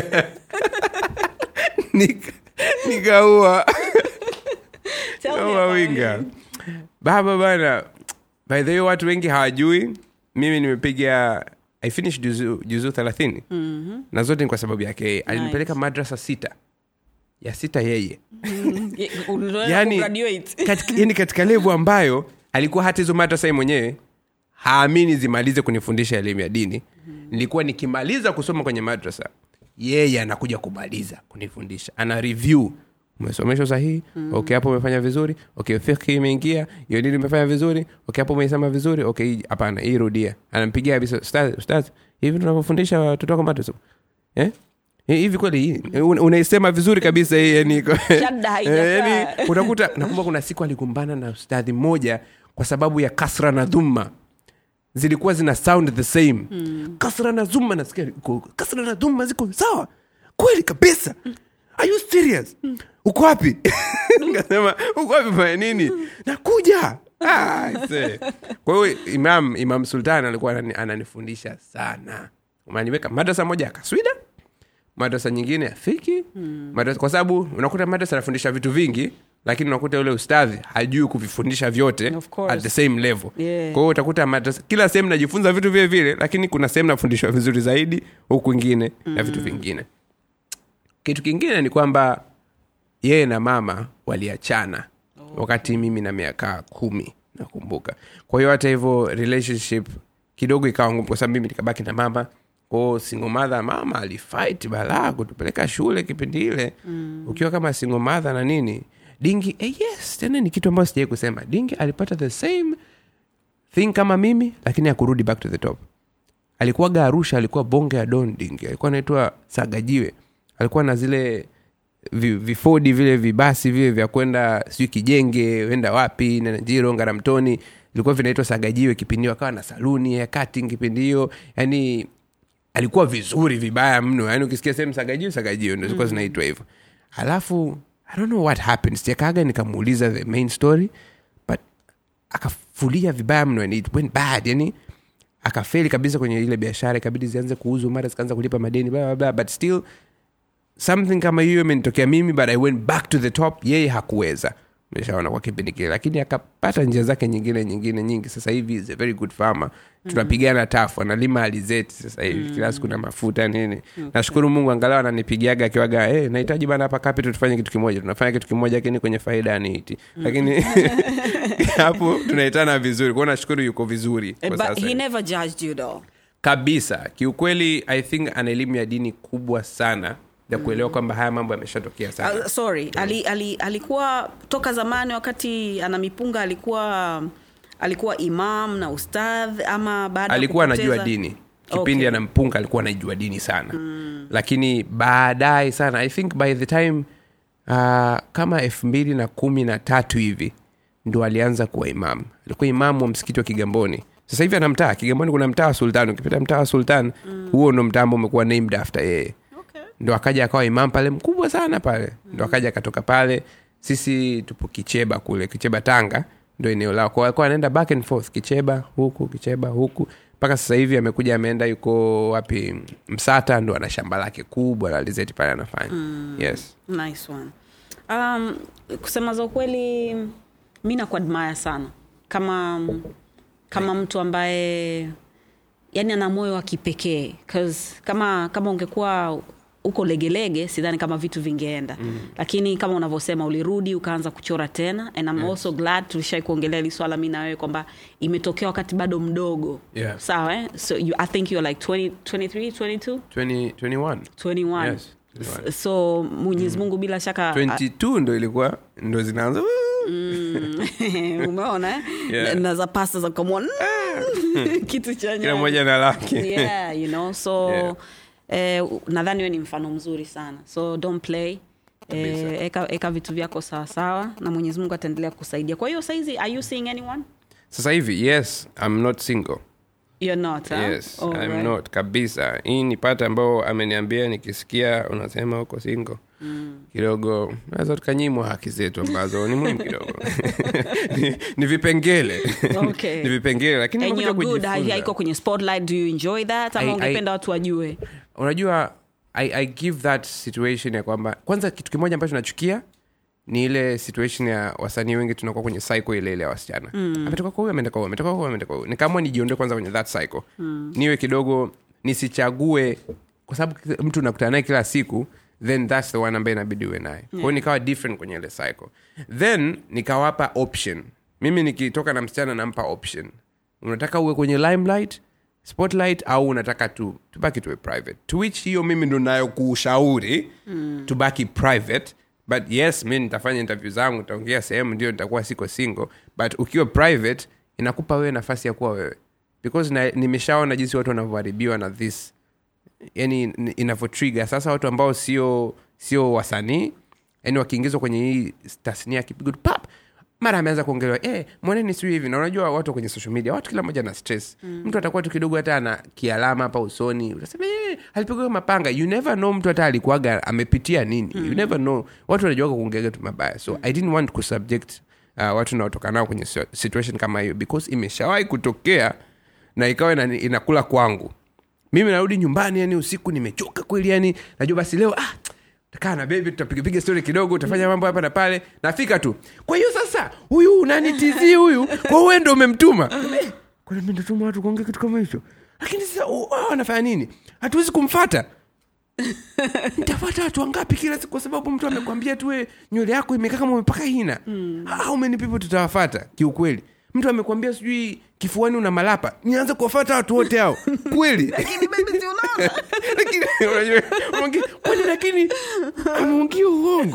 Nika- nikaua Tell me kaua about winga him. baba bana by the way watu wengi hawajui mimi nimepiga i finish juzu, juzu thelathini mm-hmm. na zote ni kwa sababu yake yeye alinipeleka madrasa sita ya sita yeye Ye- unaenda yani kugraduate. katika, yani katika levu ambayo alikuwa hata hizo madrasa yeye mwenyewe haamini zimalize kunifundisha elimu ya dini nilikuwa nikimaliza kusoma kwenye madrasa yeye anakuja kumaliza kunifundisha ana review umesomeshwa sahihi mm. okay hapo umefanya vizuri okay fikhi imeingia hiyo dini umefanya vizuri okay hapo umeisema vizuri okay hii- hapana hii rudia anampigia kabisa ustaz ustaz hivi tunavyofundisha watoto wako madrasa eh Eh, hivi kweli hii un- unaisema vizuri kabisa hii yani Shadda haijakaa. Eh, yani, unakuta nakumbuka kuna siku alikumbana na ustadhi mmoja kwa sababu ya kasra na dhumma zilikuwa zina sound the same mm. kasra na dhumma nasikia iko- kasra na dhumma ziko sawa kweli kabisa are you serious uko wapi nikasema uko wapi fanya nini nakuja Ah, I say. kwa hiyo imam imam sultan alikuwa anani- ananifundisha sana umaniweka madrasa moja ya kaswida madrasa nyingine ya fiki hmm. madrasa, kwa sababu unakuta madrasa anafundisha vitu vingi lakini unakuta yule ustadhi hajui kuvifundisha vyote Of course. at the same level Yeah. kwa hiyo utakuta madrasa kila sehemu najifunza vitu vile vile lakini kuna sehemu nafundishwa vizuri zaidi huku kwingine mm. na vitu vingine kitu kingine ni kwamba yeye na mama waliachana oh. wakati mimi na miaka kumi nakumbuka kwa hiyo hata hivyo relationship kidogo ikawa ngumu kwa sababu mimi nikabaki na mama kwao single mother mama alifight balaa kutupeleka shule kipindi ile mm. ukiwa kama single mother na nini dingi eh, yes tena ni kitu ambayo sijai kusema dingi alipata the same thing kama mimi lakini akurudi back to the top alikuwaga arusha alikuwa bonge ya don dingi alikuwa anaitwa sagajiwe alikuwa na zile vi- vifodi vile vibasi vile vya kwenda sijui kijenge wenda wapi nanjiro ngaramtoni vilikuwa vinaitwa sagajiwe kipindi hiyo akawa na saluni ya cutting kipindi hiyo yani alikuwa vizuri vibaya mno yani ukisikia sehemu sagajio sagajio ndo zilikuwa zinaitwa hivyo alafu i don't know what happened sijakaaga nikamuuliza the main story but akafulia vibaya mno and it went bad yani akafeli kabisa kwenye ile biashara ikabidi zianze kuuzwa mara zikaanza kulipa madeni bla, bla, bla, but still something kama hiyo imenitokea mimi but i went back to the top yeye hakuweza meshaona kwa kipindi kile lakini akapata njia zake nyingine nyingine nyingi sasa hivi is a very good farmer tunapigana tafu analima alizeti sasa hivi kila siku na mafuta nini nashukuru mungu angalau ananipigiaga akiwaga hey, nahitaji bana hapa capital tufanye kitu kimoja tunafanya kitu kimoja lakini kwenye faida aniiti lakini hapo tunaitana vizuri kwao nashukuru yuko vizuri kwa but sasa he hivi never judged you though kabisa kiukweli i think ana elimu ya dini kubwa sana ya kuelewa kwamba haya mambo yameshatokea sana Uh, sorry ali, ali, alikuwa toka zamani wakati ana mipunga alikuwa alikuwa imam na ustadh ama baada ya alikuwa kupoteza- anajua dini kipindi Okay. anampunga alikuwa anajua dini sana mm. lakini baadaye sana i think by the time uh, kama elfu mbili na kumi na tatu hivi ndo alianza kuwa imamu alikuwa imamu wa msikiti wa kigamboni sasa hivi ana mtaa kigamboni kuna mtaa wa sultan ukipita mtaa wa sultan huo ndo mtaa ambao umekuwa named after yeye Okay. ndo akaja akawa imam pale mkubwa sana pale ndo akaja akatoka pale sisi tupo kicheba kule kicheba tanga ndo eneo lao kwao alikuwa anaenda back and forth kicheba huku kicheba huku mpaka sasa hivi amekuja ameenda yuko wapi msata ndo ana shamba lake kubwa la alizeti pale anafanya yes nice one um, kusema za ukweli mi nakuadmaya sana kama kama mtu ambaye yani ana moyo wa kipekee 'Cause kama kama ungekuwa uko legelege sidhani kama vitu vingeenda mm. lakini kama unavyosema ulirudi ukaanza kuchora tena and I'm yes. also glad tulishai kuongelea hili swala mi na wewe kwamba imetokea wakati bado mdogo Yeah. sawa eh? so you, i think you're like 20, 23 22 20, 21 21 Yes, 21. so mwenyezi mungu bila shaka 22 ndo ilikuwa ndo zinaanza umeona eh? Yeah. na, na za pasta za kamwa kitu cha kila nyanya. mmoja na lake yeah, you know so Yeah. eh, nadhani we ni mfano mzuri sana so don't play Kabisa. Eh, eka, eka vitu vyako sawasawa na mwenyezi mungu ataendelea kusaidia kwa hiyo saizi are you seeing anyone sasa hivi yes i'm not single you're not huh? yes All I'm right. not kabisa hii ni pata ambao ameniambia nikisikia unasema huko singo mm. kidogo naweza tukanyimwa haki zetu ambazo ni muhimu kidogo ni, ni vipengele Okay. ni vipengele lakini and nimekuja you're good kujifunza. haiko kwenye spotlight do you enjoy that ama I- I- ungependa watu wajue unajua I, i give that situation ya kwamba kwanza kitu kimoja ambacho nachukia ni ile situation ya wasanii wengi tunakuwa kwenye cycle ile ile ya wasichana mm. ametoka kwa huyu ameenda kwa huyu ametoka kwa huyu ameenda kwa huyu nikaamua nijiondoe kwanza kwenye that cycle mm. niwe kidogo nisichague kwa sababu mtu nakutana naye kila siku then thats the one ambaye inabidi uwe naye kwao nikawa different kwenye ile cycle then nikawapa option mimi nikitoka na msichana nampa option unataka uwe kwenye limelight spotlight au unataka tu tubaki tuwe private to which hiyo mimi ndo nayo kuushauri mm. tubaki private but yes mi nitafanya interview zangu nitaongea sehemu ndio nitakuwa siko single but ukiwa private inakupa wewe nafasi ya kuwa wewe because na, nimeshaona jinsi watu wanavyoharibiwa na this yani inavyotriga sasa watu ambao sio sio wasanii yani wakiingizwa kwenye hii tasnia ya kipigo tu, pap mara ameanza kuongelewa eh, mwaneni siu hivi na unajua watu kwenye social media watu kila mmoja na stress mm. mtu atakuwa tu kidogo hata ana kialama hapa usoni utasema eh, alipigwa mapanga you never know mtu hata alikuwaga amepitia nini mm. you never know watu wanajuaga kuongeaga tu mabaya so i didn't want kusubject uh, watu naotoka nao kwenye si- situation kama hiyo because imeshawahi kutokea na ikawa ina, inakula kwangu mimi narudi nyumbani yani usiku nimechoka kweli yani najua basi leo ah, takaa na bebi tutapigapiga stori kidogo utafanya mambo hapa na pale nafika tu kwa hiyo sasa huyu nani tz huyu kwa uwe ndo umemtuma Eh, kwani mi ndatuma watu kuongea kitu kama hicho lakini sasa oh, oh, wanafanya nini hatuwezi kumfata nitafata watu wangapi kila siku kwa sababu mtu amekwambia tuwe nywele yako imekaa kama umepaka hina mm. how many people tutawafata kiukweli mtu amekwambia sijui kifuani una malapa nianze kuwafata watu wote hao kweli lakini baby si unaona lakini unajua unaongea, kwani lakini ameongea uongo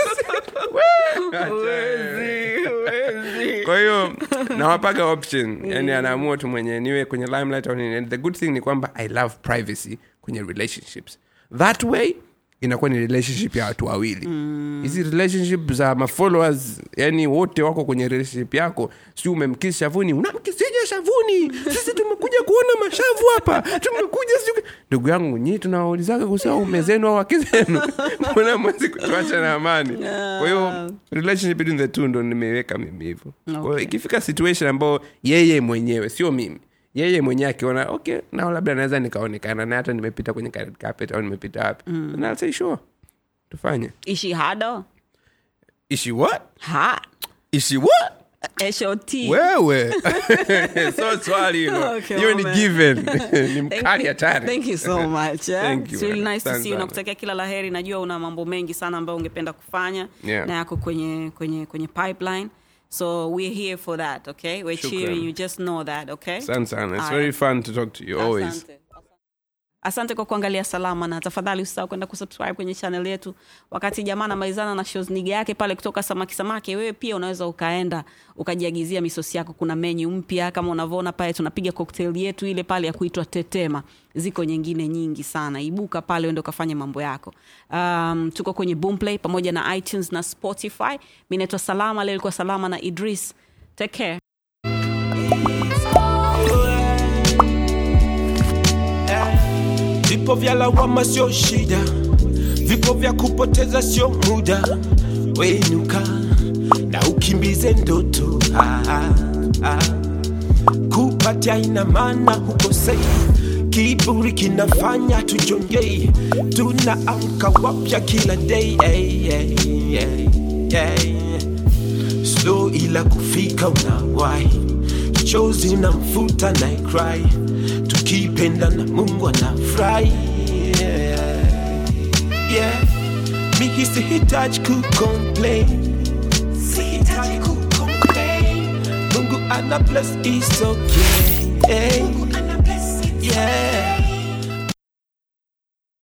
kwa hiyo nawapaga option yani anaamua tu mwenye niwe kwenye limelight au nini And the good thing ni kwamba i love privacy kwenye relationships that way inakuwa ni relationship ya watu wawili hizi relationship za mafollowers yani wote wako kwenye relationship yako si umemkisi shavuni unamkisija shavuni sisi tumekuja kuona mashavu hapa tumekuja sijui- ndugu yangu nyii tunawaulizaga kusema ume zenu au wake zenu mbona mwezi kutuacha na amani kwa hiyo relationship between the two ndo nimeiweka mimi hivyo kwa hiyo Okay. ikifika situation ambayo yeye mwenyewe sio mimi yeye mwenyewe akiona okay nao labda naweza nikaonekana na hata nimepita kwenye red carpet au nimepita wapi mm. and I'll say sure tufanye ishi hado ishi what ha ishi what shot wewe so swali hilo Okay, hiyo ni man. given ni Thank mkali you- hatari thank you so much eh? Thank you, It's really man. nice to Asante see you sana. nakutakia kila laheri najua una mambo mengi sana ambayo ungependa kufanya Yeah. na yako kwenye kwenye kwenye pipeline so we're here for that okay we're Shukran. cheering you just know that okay asante sana it's Aya. very fun to talk to you always Asante. asante kwa kuangalia salama na tafadhali usisahau kwenda kusubscribe kwenye channel yetu wakati jamaa anamalizana na shows niga yake pale kutoka samaki samaki wewe pia unaweza ukaenda ukajiagizia misosi yako kuna menyu mpya kama unavyoona pale tunapiga cocktail yetu ile pale ya kuitwa tetema ziko nyingine nyingi sana ibuka pale uende ukafanya mambo yako um, tuko kwenye boomplay pamoja na itunes na spotify mi naitwa salama leo ilikuwa salama na idris take care Vipo vya lawama sio shida, vipo vya kupoteza sio muda. Wenuka na ukimbize ndoto ah, ah, ah. Kupatia ina maana hukosei, kiburi kinafanya tujongei, tunaamka wapya kila day hey, hey, hey, hey. Slow ila kufika unawahi, chozi unamfuta na cry, tukipenda na Mungu anafurahi yeah. yeah. Mimi sihitaji kucomplain, sihitaji kucomplain, Mungu ana bless is okay